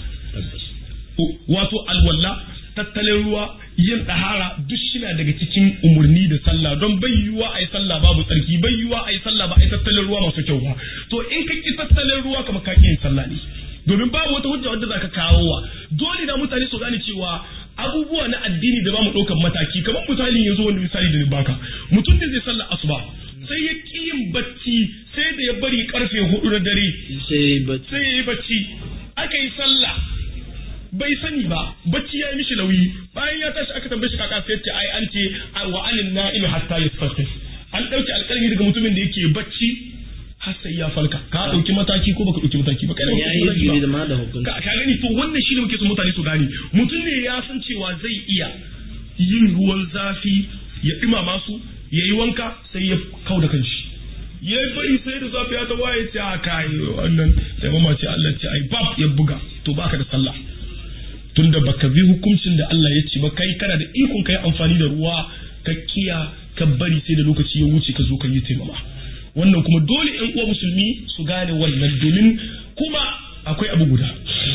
wato alwala tattalin ruwa yin ɗahara duk shina daga cikin umarni da sallah don bai yiwuwa a yi sallah babu tsarki bai yiwuwa a yi sallah ba a yi tattalin ruwa masu kyau ba to in ka ki tattalin ruwa kamar ka ki yin sallah ne domin babu wata hujja wadda zaka kawo wa dole da mutane su gane cewa abubuwa na addini da ba mu ɗaukar mataki kamar misali yanzu wani misali da ni baka mutum da zai sallah asuba sai ya ƙi yin bacci sai da ya bari karfe hudu na dare sai ba sai ya yi bacci aka yi sallah bai sani ba bacci ya yi mishi nauyi bayan ya tashi aka tambaye shi kaka sai ce ai an ce wa anin na'imi hatta yasfasif an dauki alƙalmi daga mutumin da yake bacci har sai ya falka ka dauki mataki ko baka dauki mataki ba kai ne ya yi izini da ma da hukunci ka ka gani to wannan shine muke so mutane su gane mutum ne ya san cewa zai iya yin ruwan zafi ya dumama su ya yi wanka sai ya kau da kanshi ya bari sai da safiya ta waye ce a kai wannan sai mama ce Allah ce ai bab ya buga to baka da sallah tunda baka bi hukuncin da Allah ya ce ba kai kana da ikon kai amfani da ruwa ka kiya ka bari sai da lokaci ya wuce ka zo ka yi taimama wannan kuma dole ƴan uwa musulmi su gane wannan domin kuma akwai abu guda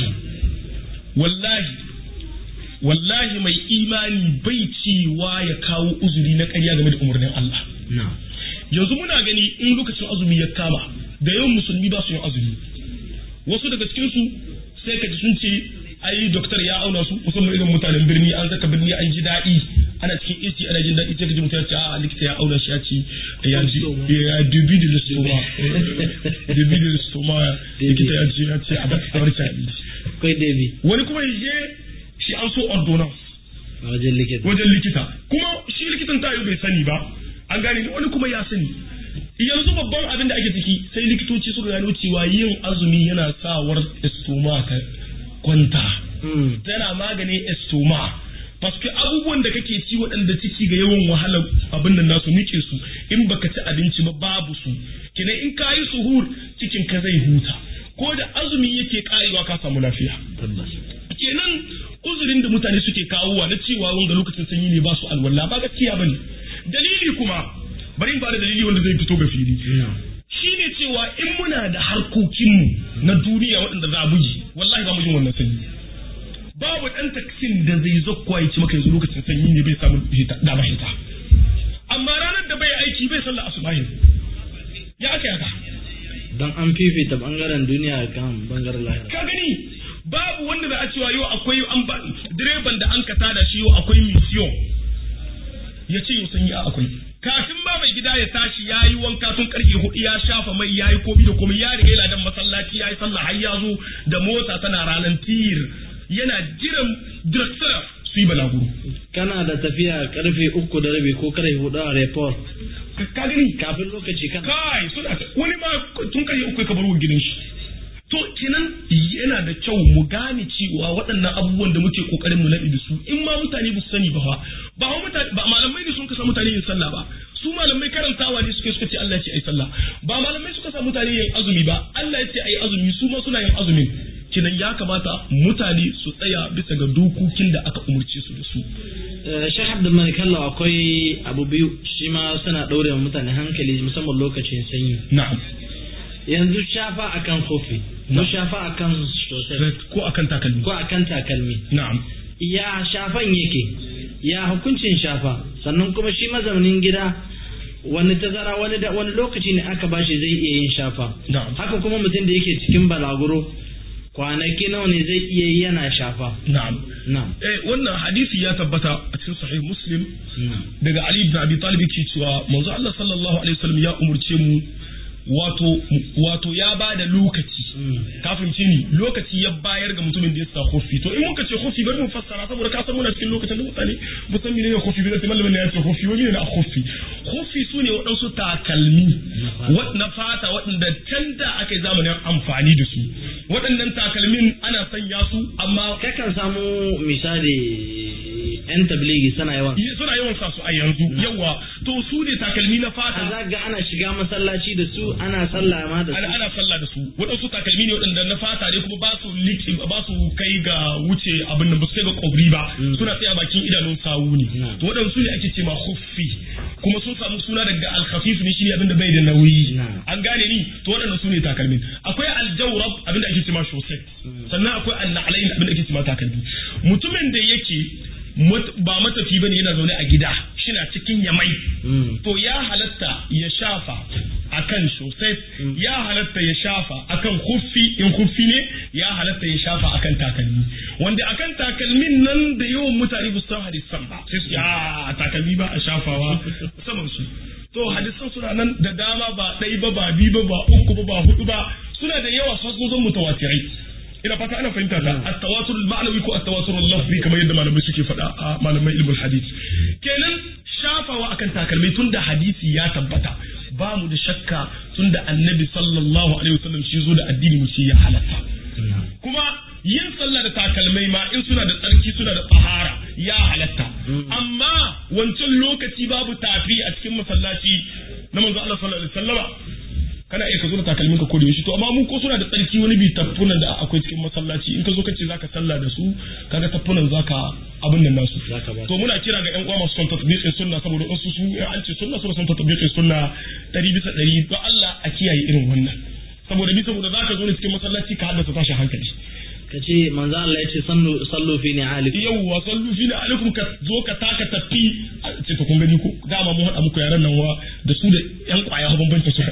wallahi wallahi mai imani bai cewa ya kawo uzuri na ƙarya game da umarnin Allah na yanzu muna gani in lokacin azumi ya kama da yawan musulmi ba su yin azumi wasu daga cikin su sai ka ji sun ce ai doktor ya auna su musamman irin mutanen birni an zaka birni an ji daɗi ana cikin AC ana jin daɗi sai ka ji mutum ya ce a likita ya auna shi ya ce ya ji ya dubi da listoma dubi da listoma likita ya ce ya ce a bar a bar ci abinci kai debi wani kuma ya je shi an so ordonance a wajen likita wajen likita kuma shi likitan tayo bai sani ba an gane ni wani kuma ya sani yanzu babban abin da ake ciki sai likitoci suka gano cewa yin azumi yana sawar estoma ta kwanta tana maganin estoma paske abubuwan da kake ci waɗanda ciki ga yawan wahalar abin da nasu nike su in baka ci abinci ba babu su kenan in ka yi suhur cikin ka zai huta ko da azumi yake karewa ka samu lafiya kenan uzurin da mutane suke kawowa na cewa wanga lokacin sanyi ne ba su alwala ba gaskiya bane dalili kuma bari in ba da dalili wanda zai fito ga fili shine cewa in muna da harkokinmu na duniya waɗanda za a bugi wallahi ba mu jin wannan sanyi babu ɗan taksin da zai zakwa ya ci maka yanzu lokacin sanyi ne bai samu dama hita amma ranar da bai aiki bai sallah asubahin ya aka yaka don an fifita bangaren duniya kan bangaren lahira ka gani babu wanda za a cewa yau akwai an ba direban da an kata da shi yau akwai mission ya ce yau sanyi a akwai kafin ba mai gida ya tashi ya yi wanka tun karfe hudu ya shafa mai ya yi komi da komi ya riga ladan masallaci ya yi sallah har ya zo da mota tana ranar tir yana jiran director su yi balaguro kana da tafiya karfe uku da rabi ko karfe hudu a report ka gani kafin lokaci kan kai suna wani ma tun karfe uku ka bar gidan shi to kenan yana da kyau mu gane cewa waɗannan abubuwan da muke kokarin mu naɗi da su in ma mutane ba su sani ba ba mutane ba malamai ne sun kasa mutane yin sallah ba su malamai karantawa ne suke suka ce Allah ya ce ai sallah ba malamai suka sa mutane yin azumi ba Allah ya ce ai azumi su ma suna yin azumin kinan ya kamata mutane su tsaya bisa ga dokokin da aka umurce su da su Sheikh Abdul Malik Allah akwai abu biyu shi ma suna ɗaure mutane hankali musamman lokacin sanyi na'am yanzu shafa akan kofi ko shafa akan sosai ko akan takalmi ko akan takalmi na'am ya shafan yake ya hukuncin shafa sannan kuma shi mazaunin gida wani tazara wani da wani lokaci ne aka bashi zai iya yin shafa na'am haka kuma mutum da yake cikin balaguro kwanaki nawa ne zai iya yi yana shafa na'am na'am eh wannan hadisi ya tabbata a cikin sahih muslim na'am daga ali ibn abi talib yake cewa manzo Allah sallallahu alaihi wasallam ya umurce mu wato wato ya ba da lokaci kafin ni lokaci ya bayar ga mutumin da ya sa kofi to in muka ce kofi bari mu fassara saboda ka san muna cikin lokacin da mutane ba san menene kofi ba sai malamin ya ce kofi wani ne a kofi kofi su ne waɗansu takalmi na fata waɗanda can da aka yi zamanin amfani da su waɗannan takalmin ana sanya su amma kakan samu misali yan tabligi suna yawan suna yawan sa su a yanzu yawa to su ne takalmi na fata za ga ana shiga masallaci da su ana sallah ma da su ana ana sallah da su waɗansu takalmi ne waɗanda na fata ne kuma ba su liki ba su kai ga wuce abin nan ba su kai ga kobri ba suna tsaya bakin idanun sawu ne to waɗansu ne ake ce ma khuffi kuma sun samu suna daga al-khafif ne shine abin da bai da nauyi an gane ni to waɗannan su ne takalmin akwai al-jawrab abin da ake ce ma shosek sannan akwai al-na'lain abin da ake ce ma takalmi mutumin da yake ba matafi bane yana zaune a gida shina cikin yamai to ya halatta ya shafa akan sosai ya halatta ya shafa akan huffi in huffi ne ya halatta ya shafa akan takalmi wanda akan takalmin nan da yawan mutane ba su san hadisan ba sai su ya takalmi ba a shafawa saman su to hadisan suna nan da dama ba ɗai ba ba bi ba ba uku ba ba hudu ba suna da yawa sun zan mutawatirai ina fata ana fahimta ta at-tawatur al-ma'nawi ko at-tawatur al-lafzi kamar yadda malamai suke faɗa a malamai ilmul hadith kenan shafawa akan takalmai tunda hadisi ya tabbata ba mu da shakka tunda annabi sallallahu alaihi wasallam shi zo da addini mu shi ya halatta kuma yin sallah da takalmai ma in suna da tsarki suna da tsahara ya halatta amma wancan lokaci babu tafi a cikin masallaci na manzo Allah sallallahu alaihi wasallama kana iya ka zo da takalmin ka kodi shi to amma mu ko suna da tsarki wani bi taffunan da akwai cikin masallaci in ka zo ka ce zaka sallah da su kaga taffunan zaka abin nan nasu to muna kira ga yan uwa masu son tatbiqin sunna saboda wasu su an ce sunna suna son tatbiqin sunna ɗari bisa ɗari to Allah a kiyaye irin wannan saboda bi saboda zaka zo ne cikin masallaci ka haddasa tashin hankali ka ce manzo Allah ya ce sallu sallu fi ni alikum yawwa sallu fi ni alikum ka zo ka taka tafi ce to kun gani ko dama mun hada muku yaran nan wa da su da yan kwaya bambanta su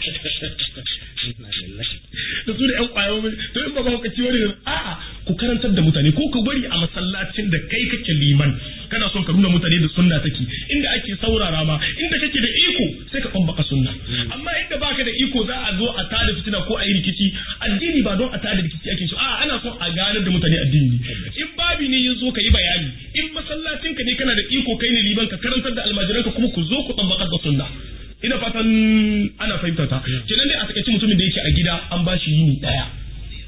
da su da yan kwaya to in ba ba ka ci wani a'a ku karantar da mutane ko ku bari a masallacin da kai kake liman kana son ka nuna mutane da sunna take inda ake saurara ma inda kake da iko sai ka kwambaka sunna amma inda baka da iko za a zo a tada fitina ko a yi rikici addini ba don a tada rikici ake so a ana son a ganar da mutane addini in babi ne ya zo ka yi bayani in masallacin ka ne kana da iko kai ne liban ka karantar da almajiranka kuma ku zo ku tambakar da sunna ina fatan ana fahimta ta kenan dai a takaice mutumin da yake a gida an ba shi yini daya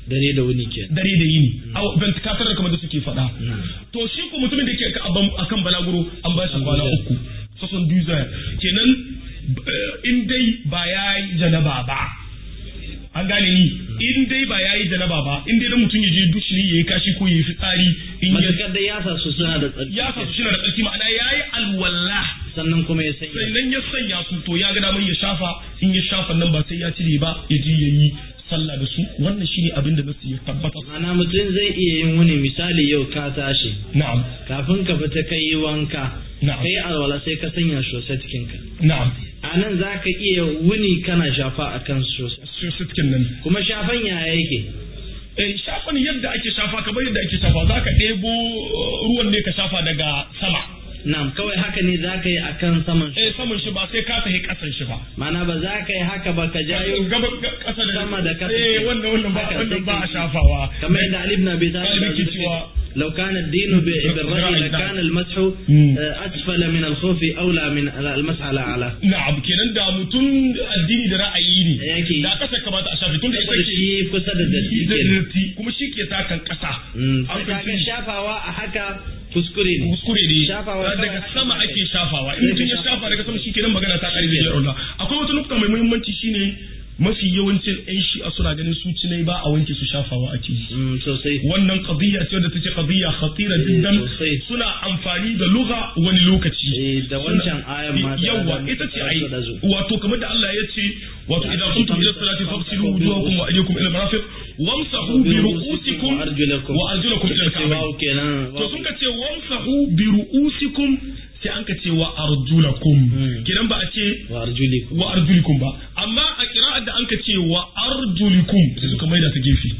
dare da wuni ke dare da yini a ventilator da kamar da suke faɗa to shi ko mutumin da ke akan balaguro an ba shi kwana uku sosan duza kenan in dai ba ya yi janaba ba an gane ni in dai ba ya yi janaba ba in dai da mutum ya je dushi ya yi kashi ko ya yi fitsari in ya matakar da ya sa su suna da tsarki ya sa su suna da tsarki ma'ana ya yi alwala sannan kuma ya sanya sannan ya sanya su to ya ga damar ya shafa in ya shafa nan ba sai ya cire ba ya je ya yi sallah da su wannan shine abin da nasu ya tabbata ana mutum zai iya yin wani misali yau ka tashi na'am kafin ka fita kai yi wanka Na'am. kai alwala sai ka sanya shosetkin ka na'am a nan za ka iya wuni kana shafa a kan shoset sai sitkin nan kuma shafan yaya yake eh shafan yadda ake shafa kamar yadda ake shafa za ka ɗebo uh, ruwan ne ka shafa daga sama Na'am kawai haka ne za ka yi a kan saman shi eh saman shi ba sai ka tafi kasan shi ba mana ba za ka yi haka ba ka jayo gaba kasa da sama da kasa eh wannan wannan ba Haka wannan sai ba a ka- shafawa kamar yadda Ali ibn Abi Talib Galibi ke cewa لو كان الدين ب- بالرأي بالرأي، لكان نعم. المسح مم. آه، أسفل من الخوف أولى من المسح على أعلى na'am kenan da mutum addini da ra'ayi ne Yake. da kasa kamata a shafe tun da ita saboda ke shi kusa da datti da kenan. datti kuma shi ke takan kasa Mm, An sai ka ga fahimci? shafawa a haka kuskure ne kuskure ne Shafawa daga kawai sama haka ake shafawa in Sai mutum ka ya shafa. shafa daga sama shi kenan magana ta karbe ya Allah akwai wata nukta mai muhimmanci shine mafi yawancin yan shi'a suna ganin su cinai ba a wanke su shafawa ake yi Mm, sosai wannan qadiyya ce wadda take qadiyya khatira jiddan sosai. suna amfani da lugha wani lokaci Eh, da wancan ayan ma da- yawa da ita ce ai muka da zu. wato kamar da Allah ya ce wato Ya idan ce, kuntum ila famsa- salati famsahu fagsilu bi wujuhakum wa aydiyakum ila marafiq wamsahu bi ru'usikum wa arjulakum wa arjulakum ila al-ka'bayn Wawu kenan to sun ka ce wamsahu bi ru'usikum sai an ka ce wa arjulakum Hmm. kidan ba a ce wa arjulikum wa arjulikum ba amma a kira'ar da an ka ce wa arjulikum sai suka maida ta gefe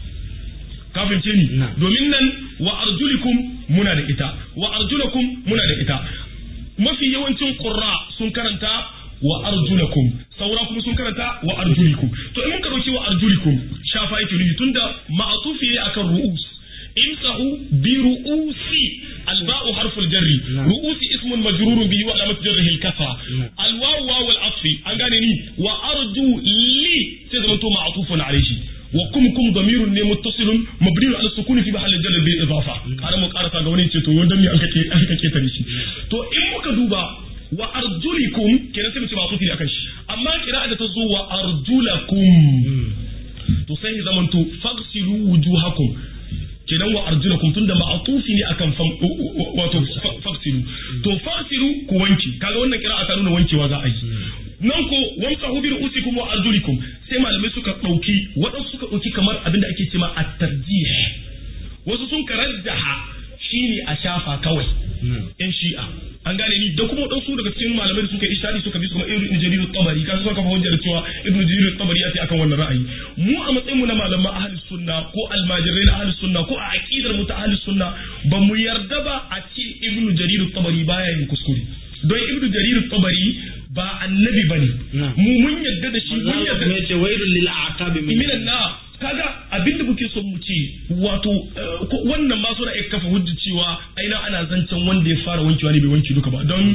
ka fahimce ni Na. domin nan wa arjulikum muna da ita wa arjulakum muna da ita mafi yawancin qurra sun karanta wa arjulakum saura kuma sun karanta wa arjulikum to in muka dauki wa arjulikum shafa yake nufi tunda ma'atufi ne akan ru'us imsahu bi ru'usi alba'u harful jarri نعم. ru'usi ismun majrurun bihi wa alamat jarrihi al-kasra نعم. الواو واو العطف an gane ni wa arju li sai zama to ma'tufun alayhi wa kum kum damirun ne muttasilun mabniun ala sukuni fi mahall jar bil idafa kana mu karasa ga wani ce to wanda me an kake an kake tare shi to in muka duba wa arjulikum kenan sai mu ce ma'tufi ne akan shi amma kira'a da ta zo wa arjulakum to sai ya zamanto fagsilu wujuhakum kenan wa arjulakum tunda ma'atufi ne akan fam wato fa- fagsilu to fagsilu ku wanke kaga wannan kira'a ta nuna wankewa za a yi nan ko wamsahu bi ru'usikum wa arjulikum sai malamai suka dauki wadansu suka dauki kamar abinda ake cewa at-tarjih wasu sun karajjaha shine a shafa kawai yan shi'a an gane ni da kuma wadansu daga cikin malamai da suka yi ishari suka bi su kamar ibnu jarir at-tabari kan suka kafa hujjar cewa ibnu jarir at-tabari ya ce akan wannan ra'ayi mu a matsayin mu na malaman ahlus sunna ko almajirai na ahlus sunna ko a aqidar mu ta ahlus sunna ba mu yarda ba a ce ibnu jarir at-tabari baya yin kuskure don ibnu jarir at-tabari ba annabi bane Na'am. mu mun yarda da shi mun Allah yarda kuma yace wailul lil aqabi min minan na kaga abinda muke son mu ce wato eh, ko- wannan ma suna iya kafa hujja cewa aina ana zancen wanda ya fara wankewa ne bai wanke duka ba don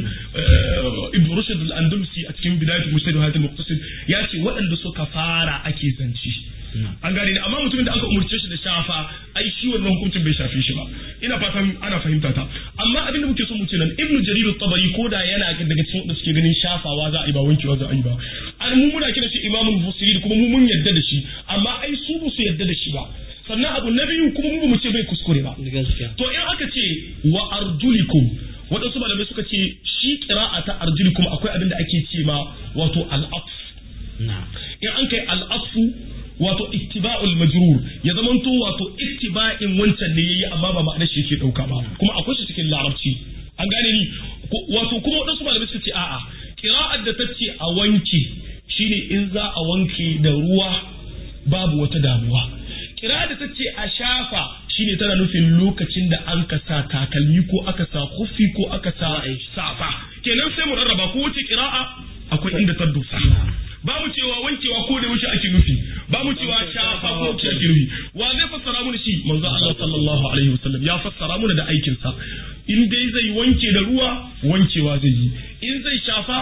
eh, ibn rushd al-andalusi a cikin bidayatul mujtahid wa hayatul muqtasid ya ce waɗanda suka fara ake zance an gane ne amma mutumin da aka umurce shi da shafa ai shi wannan hukuncin bai shafe shi ba ina fatan ana fahimta ta amma abinda muke son mu ce nan ibnu jarir at-tabari koda yana daga cikin wanda suke ganin shafawa za a yi ba wankewa za a yi ba an mu muna kira shi imamul mufassirin kuma mu mun yadda da shi amma ai su ba su yadda da shi ba sannan abu na biyu kuma mu ba mu ce bai kuskure ba gaskiya to in aka ce wa arjulikum waɗansu malamai suka ce shi kira'a ta arjulikum akwai abin da ake ce ma wato al'af na'am in an kai al'afu wato ittiba'ul majrur ya zamanto wato ittiba'in wancan ne yayi amma ba ma'anar shi yake dauka ba kuma akwai shi cikin larabci an gane ni Ko- wato kuma wadansu malamai suka ce a'a qira'ar da ta ce a wanke shine in za a wanke da ruwa babu wata damuwa qira'ar da ta ce a shafa shine tana nufin lokacin da an ka sa takalmi ko aka sa kufi ko aka sa safa kenan sai mu rarraba ko wace qira'a akwai inda ta dosa ba mu cewa wankewa ko da yaushe ake nufi ba mu cewa shafa ko yaushe ake nufi wa zai fassara mu shi manzo Allah sallallahu alaihi wasallam ya fassara mu da aikin sa in dai zai wanke da ruwa wankewa zai yi in zai shafa shafa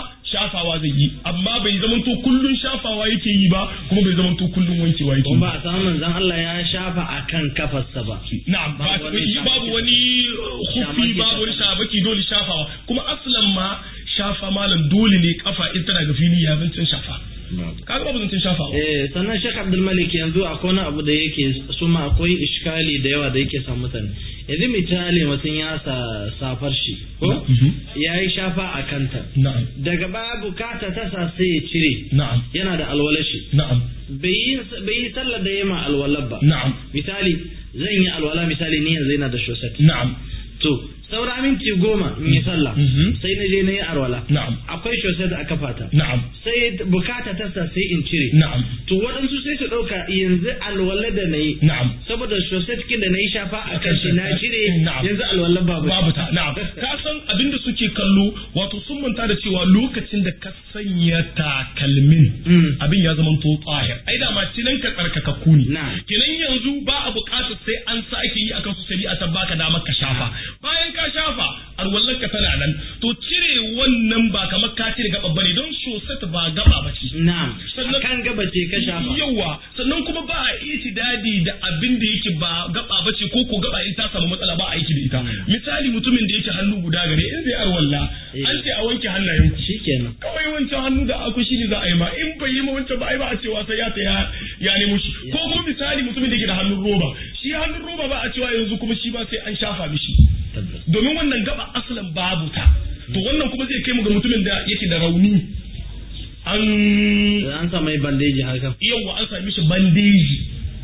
shafawa zai yi amma bai zamanto kullun shafawa yake yi ba kuma bai zamanto kullun wankewa yake ba a samu manzon Allah ya shafa akan kafarsa ba na'am ba babu wani hufi babu wani shabaki dole shafawa kuma aslan ma shafa malam dole ne kafa in tana ga fili ya zancin shafa kaga babu zancin shafa eh sannan Sheikh Abdul Malik yanzu akwai wani abu da yake suma akwai iskali da yawa da yake sa mutane yanzu misali mutum ya sa safar shi ko ya yi shafa a kanta na'am daga baya bukata ta sa sai ya cire na'am yana da alwala shi na'am bai yi sallar da yema alwalar ba na'am misali zan yi alwala misali ni yanzu yana da shosat na'am to saura minti goma in yi sallah sai na je na yi alwala na'am akwai shosat a kafata na'am sai bukata ta sa sai in cire na'am to waɗansu sai su ɗauka yanzu alwala da na yi na'am saboda shosat kin da na yi shafa a kan shi na cire Na'am. yanzu alwala babu babu ta na'am ka san abinda suke kallo wato sun manta da cewa lokacin da ka sanya takalmin Mm. abin ya zama to tsahir ai da ma cinan ka tsarkakakku ne Na'am. kenan yanzu ba a buƙatar sai an sake yi akan su shari'a ta baka damar ka shafa bayan ka shafa alwallar ka tana nan to cire wannan ba kamar ka cire gaba bane don shosat ba gaba ba ce na'am Sannan- kan gaba ce ka shafa yawa sannan kuma ba a itidadi da abin da yake ba gaba ba ce ko ko gaba in ta samu matsala ba a aiki da ita misali mutumin da yake hannu guda gare in zai arwalla Eh. an ce a wanke hannayen ku shikenan kawai wancan hannu da aku shi ne za a yi ma in bai yi ma wancan ba ai ba a cewa sai ya ta ya ya nemo shi ko kuma misali mutumin da yake da hannun roba shi hannun roba ba a cewa yanzu kuma shi ba sai an shafa mishi tabbas domin wannan gaba asalin babu ta to wannan kuma zai kai mu ga mutumin da yake da rauni an an sa mai bandeji haka yawa an sami shi bandeji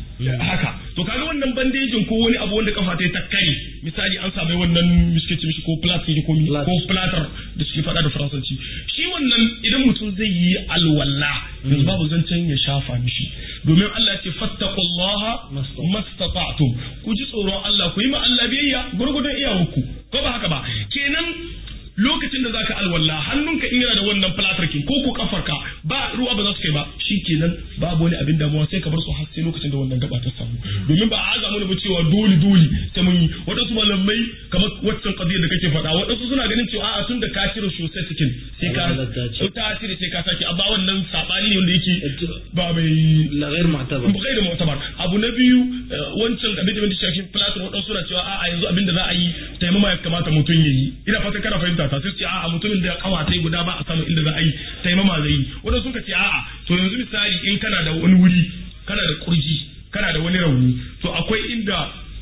haka to kaga wannan bandejin ko wani abu wanda kafa ta yi ta kare misali an sami wannan miske ce mishi ko plastic ko mi Plat. ko platter da suke faɗa da faransanci shi wannan idan mutum zai yi alwala yanzu babu zancen ya shafa mishi domin Allah ya ce fattaqullaha Mastata'. mastata'tum ku ji tsoron Allah ku yi ma Allah biyayya gurgudun iyawarku ko ba haka ba kenan lokacin da zaka alwala hannunka in yana da wannan platarkin ko ko kafarka ba ruwa ba za su kai ba shikenan babu wani abin damuwa sai ka bar su har sai lokacin da wannan gaba ta samu domin ba a aza mana ba cewa dole dole sai mun yi wadansu malamai kamar waccan qadiyar da kake faɗa wadansu suna ganin cewa a'a tun da ka cire sosai cikin sai ka Allah ta ce. ta cire sai ka sake amma wannan sabani ne wanda yake ba mai la ghair mu'tabar bukai da mu'tabar abu na biyu eh, wancan abin da mutum shafi platin wadansu suna cewa a'a yanzu abin da za a yi taimama ya kamata mutum ya yi ina fatan kana fahimta ta sai su ce a'a mutumin da kawatai guda ba a samu inda za a yi taimama zai yi wadansu suka ce a'a to yanzu misali in kana da wani wuri kana da kurji kana da wani rauni to akwai inda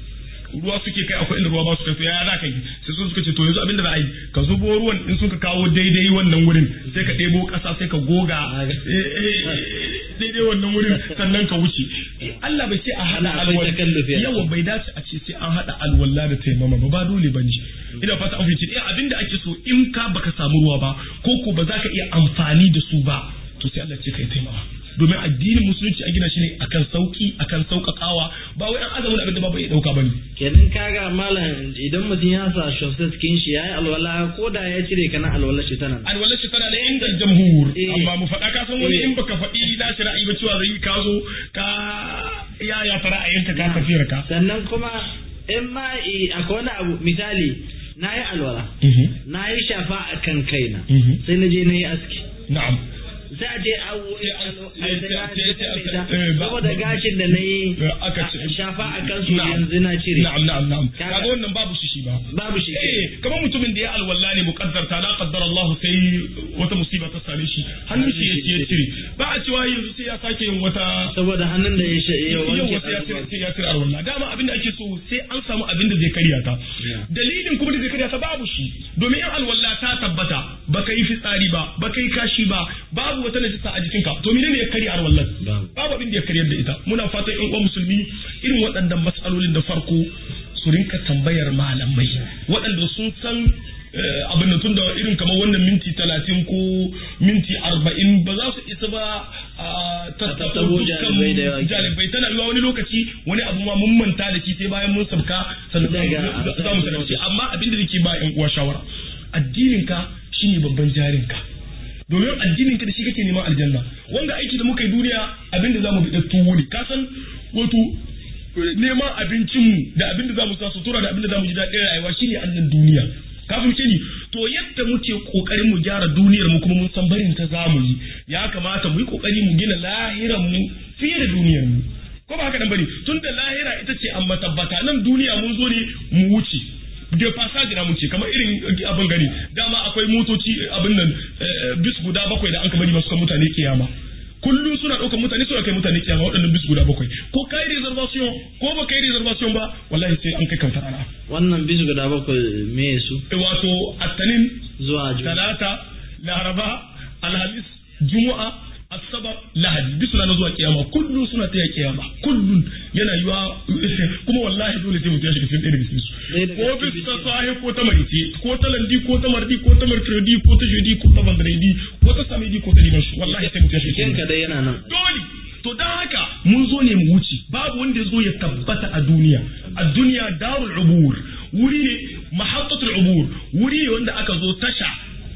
ruwa suke kai akwai inda ruwa ba su kai to ya za ka yi sai su suka ce to yanzu abin da za a yi ka zubo ruwan in suka kawo daidai wannan wurin sai ka ɗebo ƙasa sai ka goga eh, eh, daidai wannan wurin sannan ka wuce Allah bai ce a haɗa Allah akwai takallufi a yawa bai dace a ce sai an haɗa alwala da taimama ba ba dole ba ne ina fata an fice eh abin da ake so in ka baka samu ruwa ba ko ko ba za ka iya amfani da su ba to sai Allah ce kai taimama domin addinin musulunci a gina shi ne akan sauki akan sauƙaƙawa ba wai an azamin abin da ba bai ɗauka ba ne kenan kaga malam idan mutum ya sa shosai cikin shi yayi alwala ko da ya cire kana alwala shi tana nan. alwala shi tana da inda jamhur Eh. amma mu faɗa ka san wani Eh. in baka faɗi na shi ra'ayi ba cewa zai ka zo ka ya ya ta ra'ayinka ka tafiyar ka sannan kuma in ma i- akwai wani abu misali na yi alwala na yi shafa a kan kaina Mhm. sai na je na yi aski na'am za a je a sai- sai- sai- saboda gashin da na yi aka ce shafa a kansu Na'am. yanzu na cire na'am na'am na'am Kaga- kaga wannan babu shi shi ba babu shi ke eh kamar mutumin da ya alwala ne muqaddar ta la qaddar Allah sai wata musiba ta same shi hannun shi ya ya cire ba a cewa yanzu sai ya sake yin wata saboda hannun da ya shi ya yau wanke wasu ya cire sai ya cire alwala dama abin da ake so sai an samu abin da zai karya ta Yeah. dalilin kuma da zai karya ta babu shi domin in alwala ta tabbata baka yi fitsari ba baka yi kashi ba babu wata najisa a jikinka to menene ya karya alwallan Babu. babu abin da ya karyar da ita muna fatan yan uwan musulmi irin waɗannan matsalolin da farko su rinka tambayar malamai waɗanda sun san eh, abin da tunda irin kamar wannan minti talatin ko minti arba'in ba za su isa ba a tattabo tattabo jalibai da yawa. dukkan jalibai tana yiwa wani lokaci wani abu ma mun manta da shi sai bayan mun sabka sannan za mu- Daga- za- za mu sanar da shi amma abin da nake ba yan uwa shawara addininka shine babban jarinka domin addinin ka da shi kake neman aljanna wanda aiki da muka yi duniya abin da zamu bi tuwo ne ka san wato neman abincinmu da abin da zamu sa sutura da abin da zamu ji daɗin rayuwa shine annan duniya ka fahimce ni to yadda muke kokarin mu gyara duniyar mu kuma mun san barin ta zamu yi ya kamata mu yi kokari mu gina lahiran mu fiye da duniyar mu ko ba haka nan bane tun da lahira ita ce amma tabbata nan duniya mun zo ne mu wuce da fasaji na mun ce kamar irin abin gani dama akwai motoci abin nan bis guda bakwai da an kamar masu kan mutane kiyama kullum suna ɗaukar mutane suna kai mutane kiyama waɗannan bis guda bakwai ko kai reservation ko ba kai reservation ba wallahi sai an kai kautar ana wannan bis guda bakwai me su wato attanin zuwa talata laraba alhamis juma'a asabar lahadi duk suna zuwa kiyama kullum suna taya kiyama kullum yana yiwa kuma wallahi dole sai mutum ya shiga cikin ɗaya daga cikin su ko bis ta sahi ko ta marice ko ta landi ko ta mardi ko ta mercredi ko ta jeudi ko ta vendredi ko ta samedi ko ta dimanche wallahi sai mutum ya shiga cikin dai yana nan dole to dan haka mun zo ne mu wuce babu wanda ya zo ya tabbata a duniya a duniya darul ubur wuri ne mahattatul ubur wuri ne wanda aka zo tasha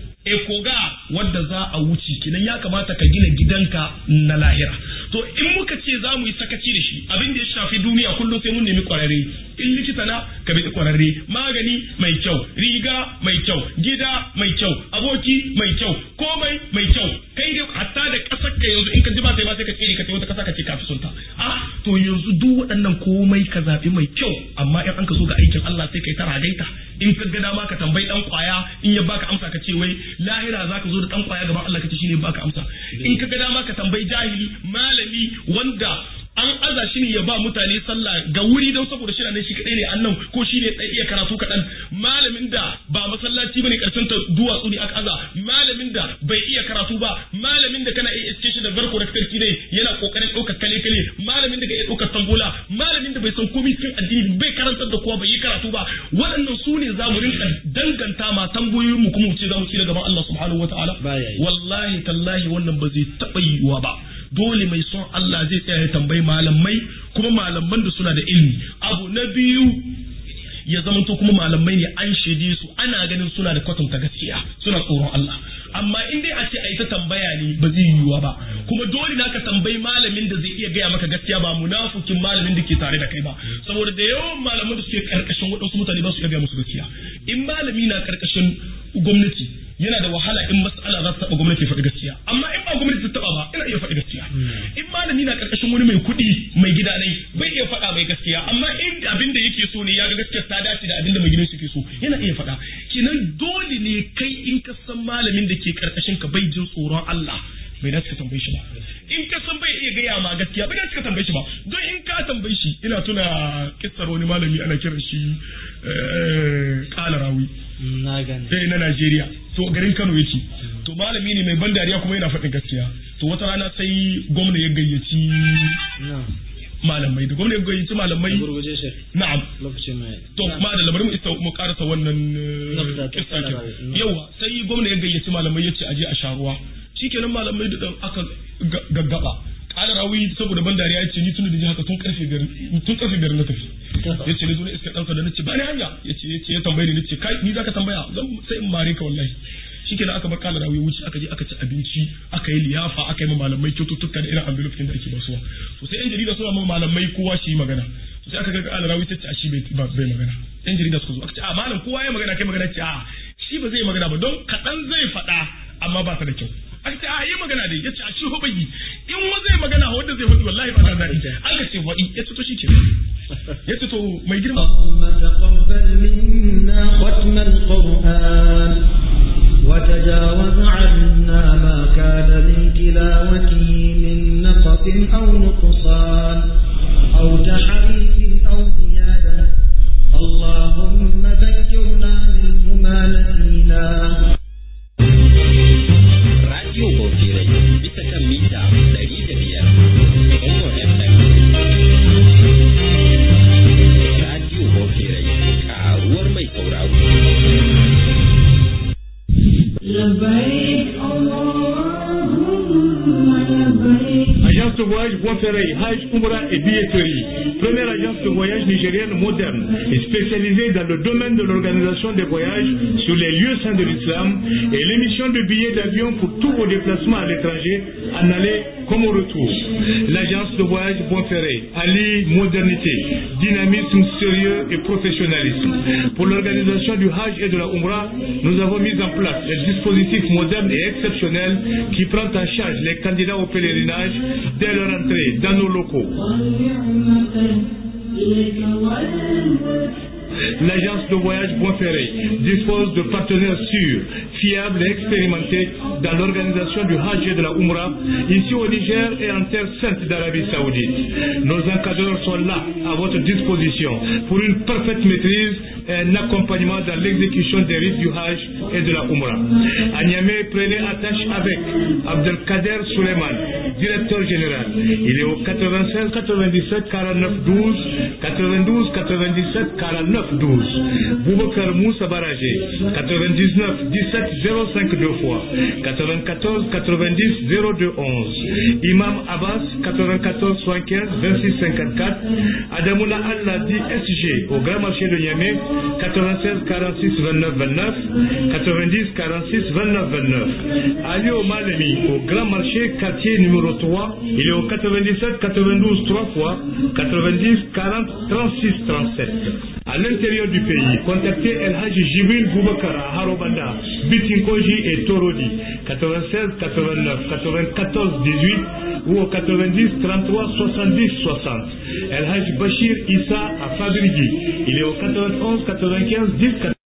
ekoga wadda za a wuce kinan ya kamata ka gina gidanka na lahira to in muka ce za mu yi sakaci da shi abin da ya shafi duniya kullum sai mun nemi kwararre in likita na ka bi kwararre magani mai kyau riga mai kyau gida mai kyau aboki mai kyau komai mai kyau kai dai hatta da kasar ka yanzu in ka ji ba sai ba sai ka tsere ka wata kasa ka ce kafi sunta ah to yanzu duk waɗannan komai ka zaɓi mai kyau amma in an ka zo ga aikin Allah sai kai ta ragaita in ka ga dama ka tambayi dan kwaya in ya baka amsa ka ce wai lahira zaka zo da dan kwaya gaban Allah ka ce shine baka amsa in ka ga dama ka tambayi jahili malami wanda an aza shi ne ya ba mutane sallah ga wuri don saboda shi ne shi kadai ne annan ko shi ne iya karatu kaɗan malamin da ba masallaci bane karshen ta duwatsu ne aka aza malamin da bai iya karatu ba malamin da kana iya iske shi da barko da sarki ne yana kokarin ɗaukar kale kale malamin da ga iya ɗaukar tambola malamin da bai san komai cikin addini bai karantar da kowa bai yi karatu ba waɗannan su ne za mu rinka danganta ma tambayoyin mu kuma mu ce za mu ci gaban Allah subhanahu wataala wallahi tallahi wannan ba zai taɓa yiwuwa ba dole mai son Allah zai tsaya ya tambayi malamai kuma malaman da suna da ilimi abu na biyu ya zamanto kuma malamai ne an shaide su ana ganin suna da kwatanta gaskiya suna tsoron Allah amma in dai a ce a yi ta tambaya ne ba zai yiwuwa ba kuma dole na ka tambayi malamin da zai iya gaya maka gaskiya ba munafukin malamin da ke tare da kai ba saboda da yawan malaman da suke karkashin waɗansu mutane ba su iya gaya musu gaskiya in malami na karkashin gwamnati yana da wahala in mas'ala za ta taɓa gwamnati faɗi gaskiya amma in ba gwamnati ta taɓa ba ina iya faɗi gaskiya in malami na karkashin wani mai kuɗi mai gida ne bai iya faɗa mai gaskiya amma in abin da yake so ne ya ga gaskiya ta dace da abin da mai gidan shi ke so yana iya faɗa kenan dole ne kai in ka san malamin da ke karkashin ka bai jin tsoron Allah bai dace ka tambaye shi ba in ka san bai iya gaya ma gaskiya bai dace ka tambaye shi ba don in ka tambaye shi ina tuna kissar wani malami ana kiran shi kala rawi na gane sai na Najeriya to garin Kano yake to malami ne mai ban dariya kuma yana faɗin gaskiya to wata rana sai gwamna ya gayyaci malamai da gwamna ya gayyaci malamai gurguje shi na'am lokacin mai to ma da labarin mu isa mu karasa wannan kissa yawa sai gwamna ya gayyaci malamai yace aje a sharuwa shikenan malamai da aka gaggaba kala rawi saboda ban dariya yace ni tun da ji haka tun karfe biyar tun karfe biyar na tafi yace ni zo ne iska danka da nace ba ni hanya yace yace ya tambaye ni nace kai ni zaka tambaya zan sai in mare ka wallahi shikenan aka bar kala rawi wuce aka je aka ci abinci aka yi liyafa aka yi ma malamai kyaututtuka da irin envelope da ake basuwa to sai yan jarida suna ma malamai kowa shi magana sai aka ga kala rawi tace a shi bai bai magana yan jarida suka zo aka ce a malam kowa ya magana kai magana ce a shi ba zai magana ba don kaɗan zai faɗa amma ba ta da kyau aka ce a yi magana dai ya ce a shi ho bai in wa zai magana wanda zai faɗi wallahi ba ta daɗi aka ce faɗi ya ce to shi ke ya ce to mai girma تقبل منا ختم القرآن وتجاوز عنا ما كان من تلاوته من نقص أو نقصان أو تحريف أو زيادة اللهم ذكرنا منه ما نسينا Radio Bofirai bisa kan mita ɗari da biyar Zango FM. Radio Bofirai karuwar mai sauraro. لبيك اللهم لبيك Agence de voyage Bonferré, Hajj, Umrah et billetterie. Première agence de voyage nigérienne moderne et spécialisée dans le domaine de l'organisation des voyages sur les lieux saints de l'islam et l'émission de billets d'avion pour tous vos déplacements à l'étranger, en aller comme au retour. L'agence de voyage Bonferré allie modernité, dynamisme sérieux et professionnalisme. Pour l'organisation du Hajj et de la Umrah, nous avons mis en place un dispositif moderne et exceptionnel qui prend en charge les candidats au pèlerinage dès leur entrée dans nos locaux. L'agence de voyage Bonferré dispose de partenaires sûrs, fiables et expérimentés dans l'organisation du Hajj et de la Umrah ici au Niger et en terre sainte d'Arabie Saoudite. Nos encadreurs sont là à votre disposition pour une parfaite maîtrise et un accompagnement dans l'exécution des rites du Hajj et de la Umrah. À Niamey, prenez attache avec Abdelkader Suleiman, directeur général. Il est au 96 97 49 12 92 97 49 12. Boubacar Moussa Baragé, 99 17 05 deux fois, 94 90 02 11. Imam Abbas, 94 75 26 54. Adamoula Allah SG au Grand Marché de Niamey, 96 46 29 29. 90 46 29 29. Ali Malemi au Grand Marché quartier numéro 3, il est au 97 92 3 fois, 90 40 36 37. À l'intérieur du pays, contactez El Haji Jibril Boubacar à Harobanda, Bitinkoji et Torodi, 96 89 94 18 ou au 90 33 70 60. El Haji Bachir Issa à Fabrigi, il est au 91 95 10 14.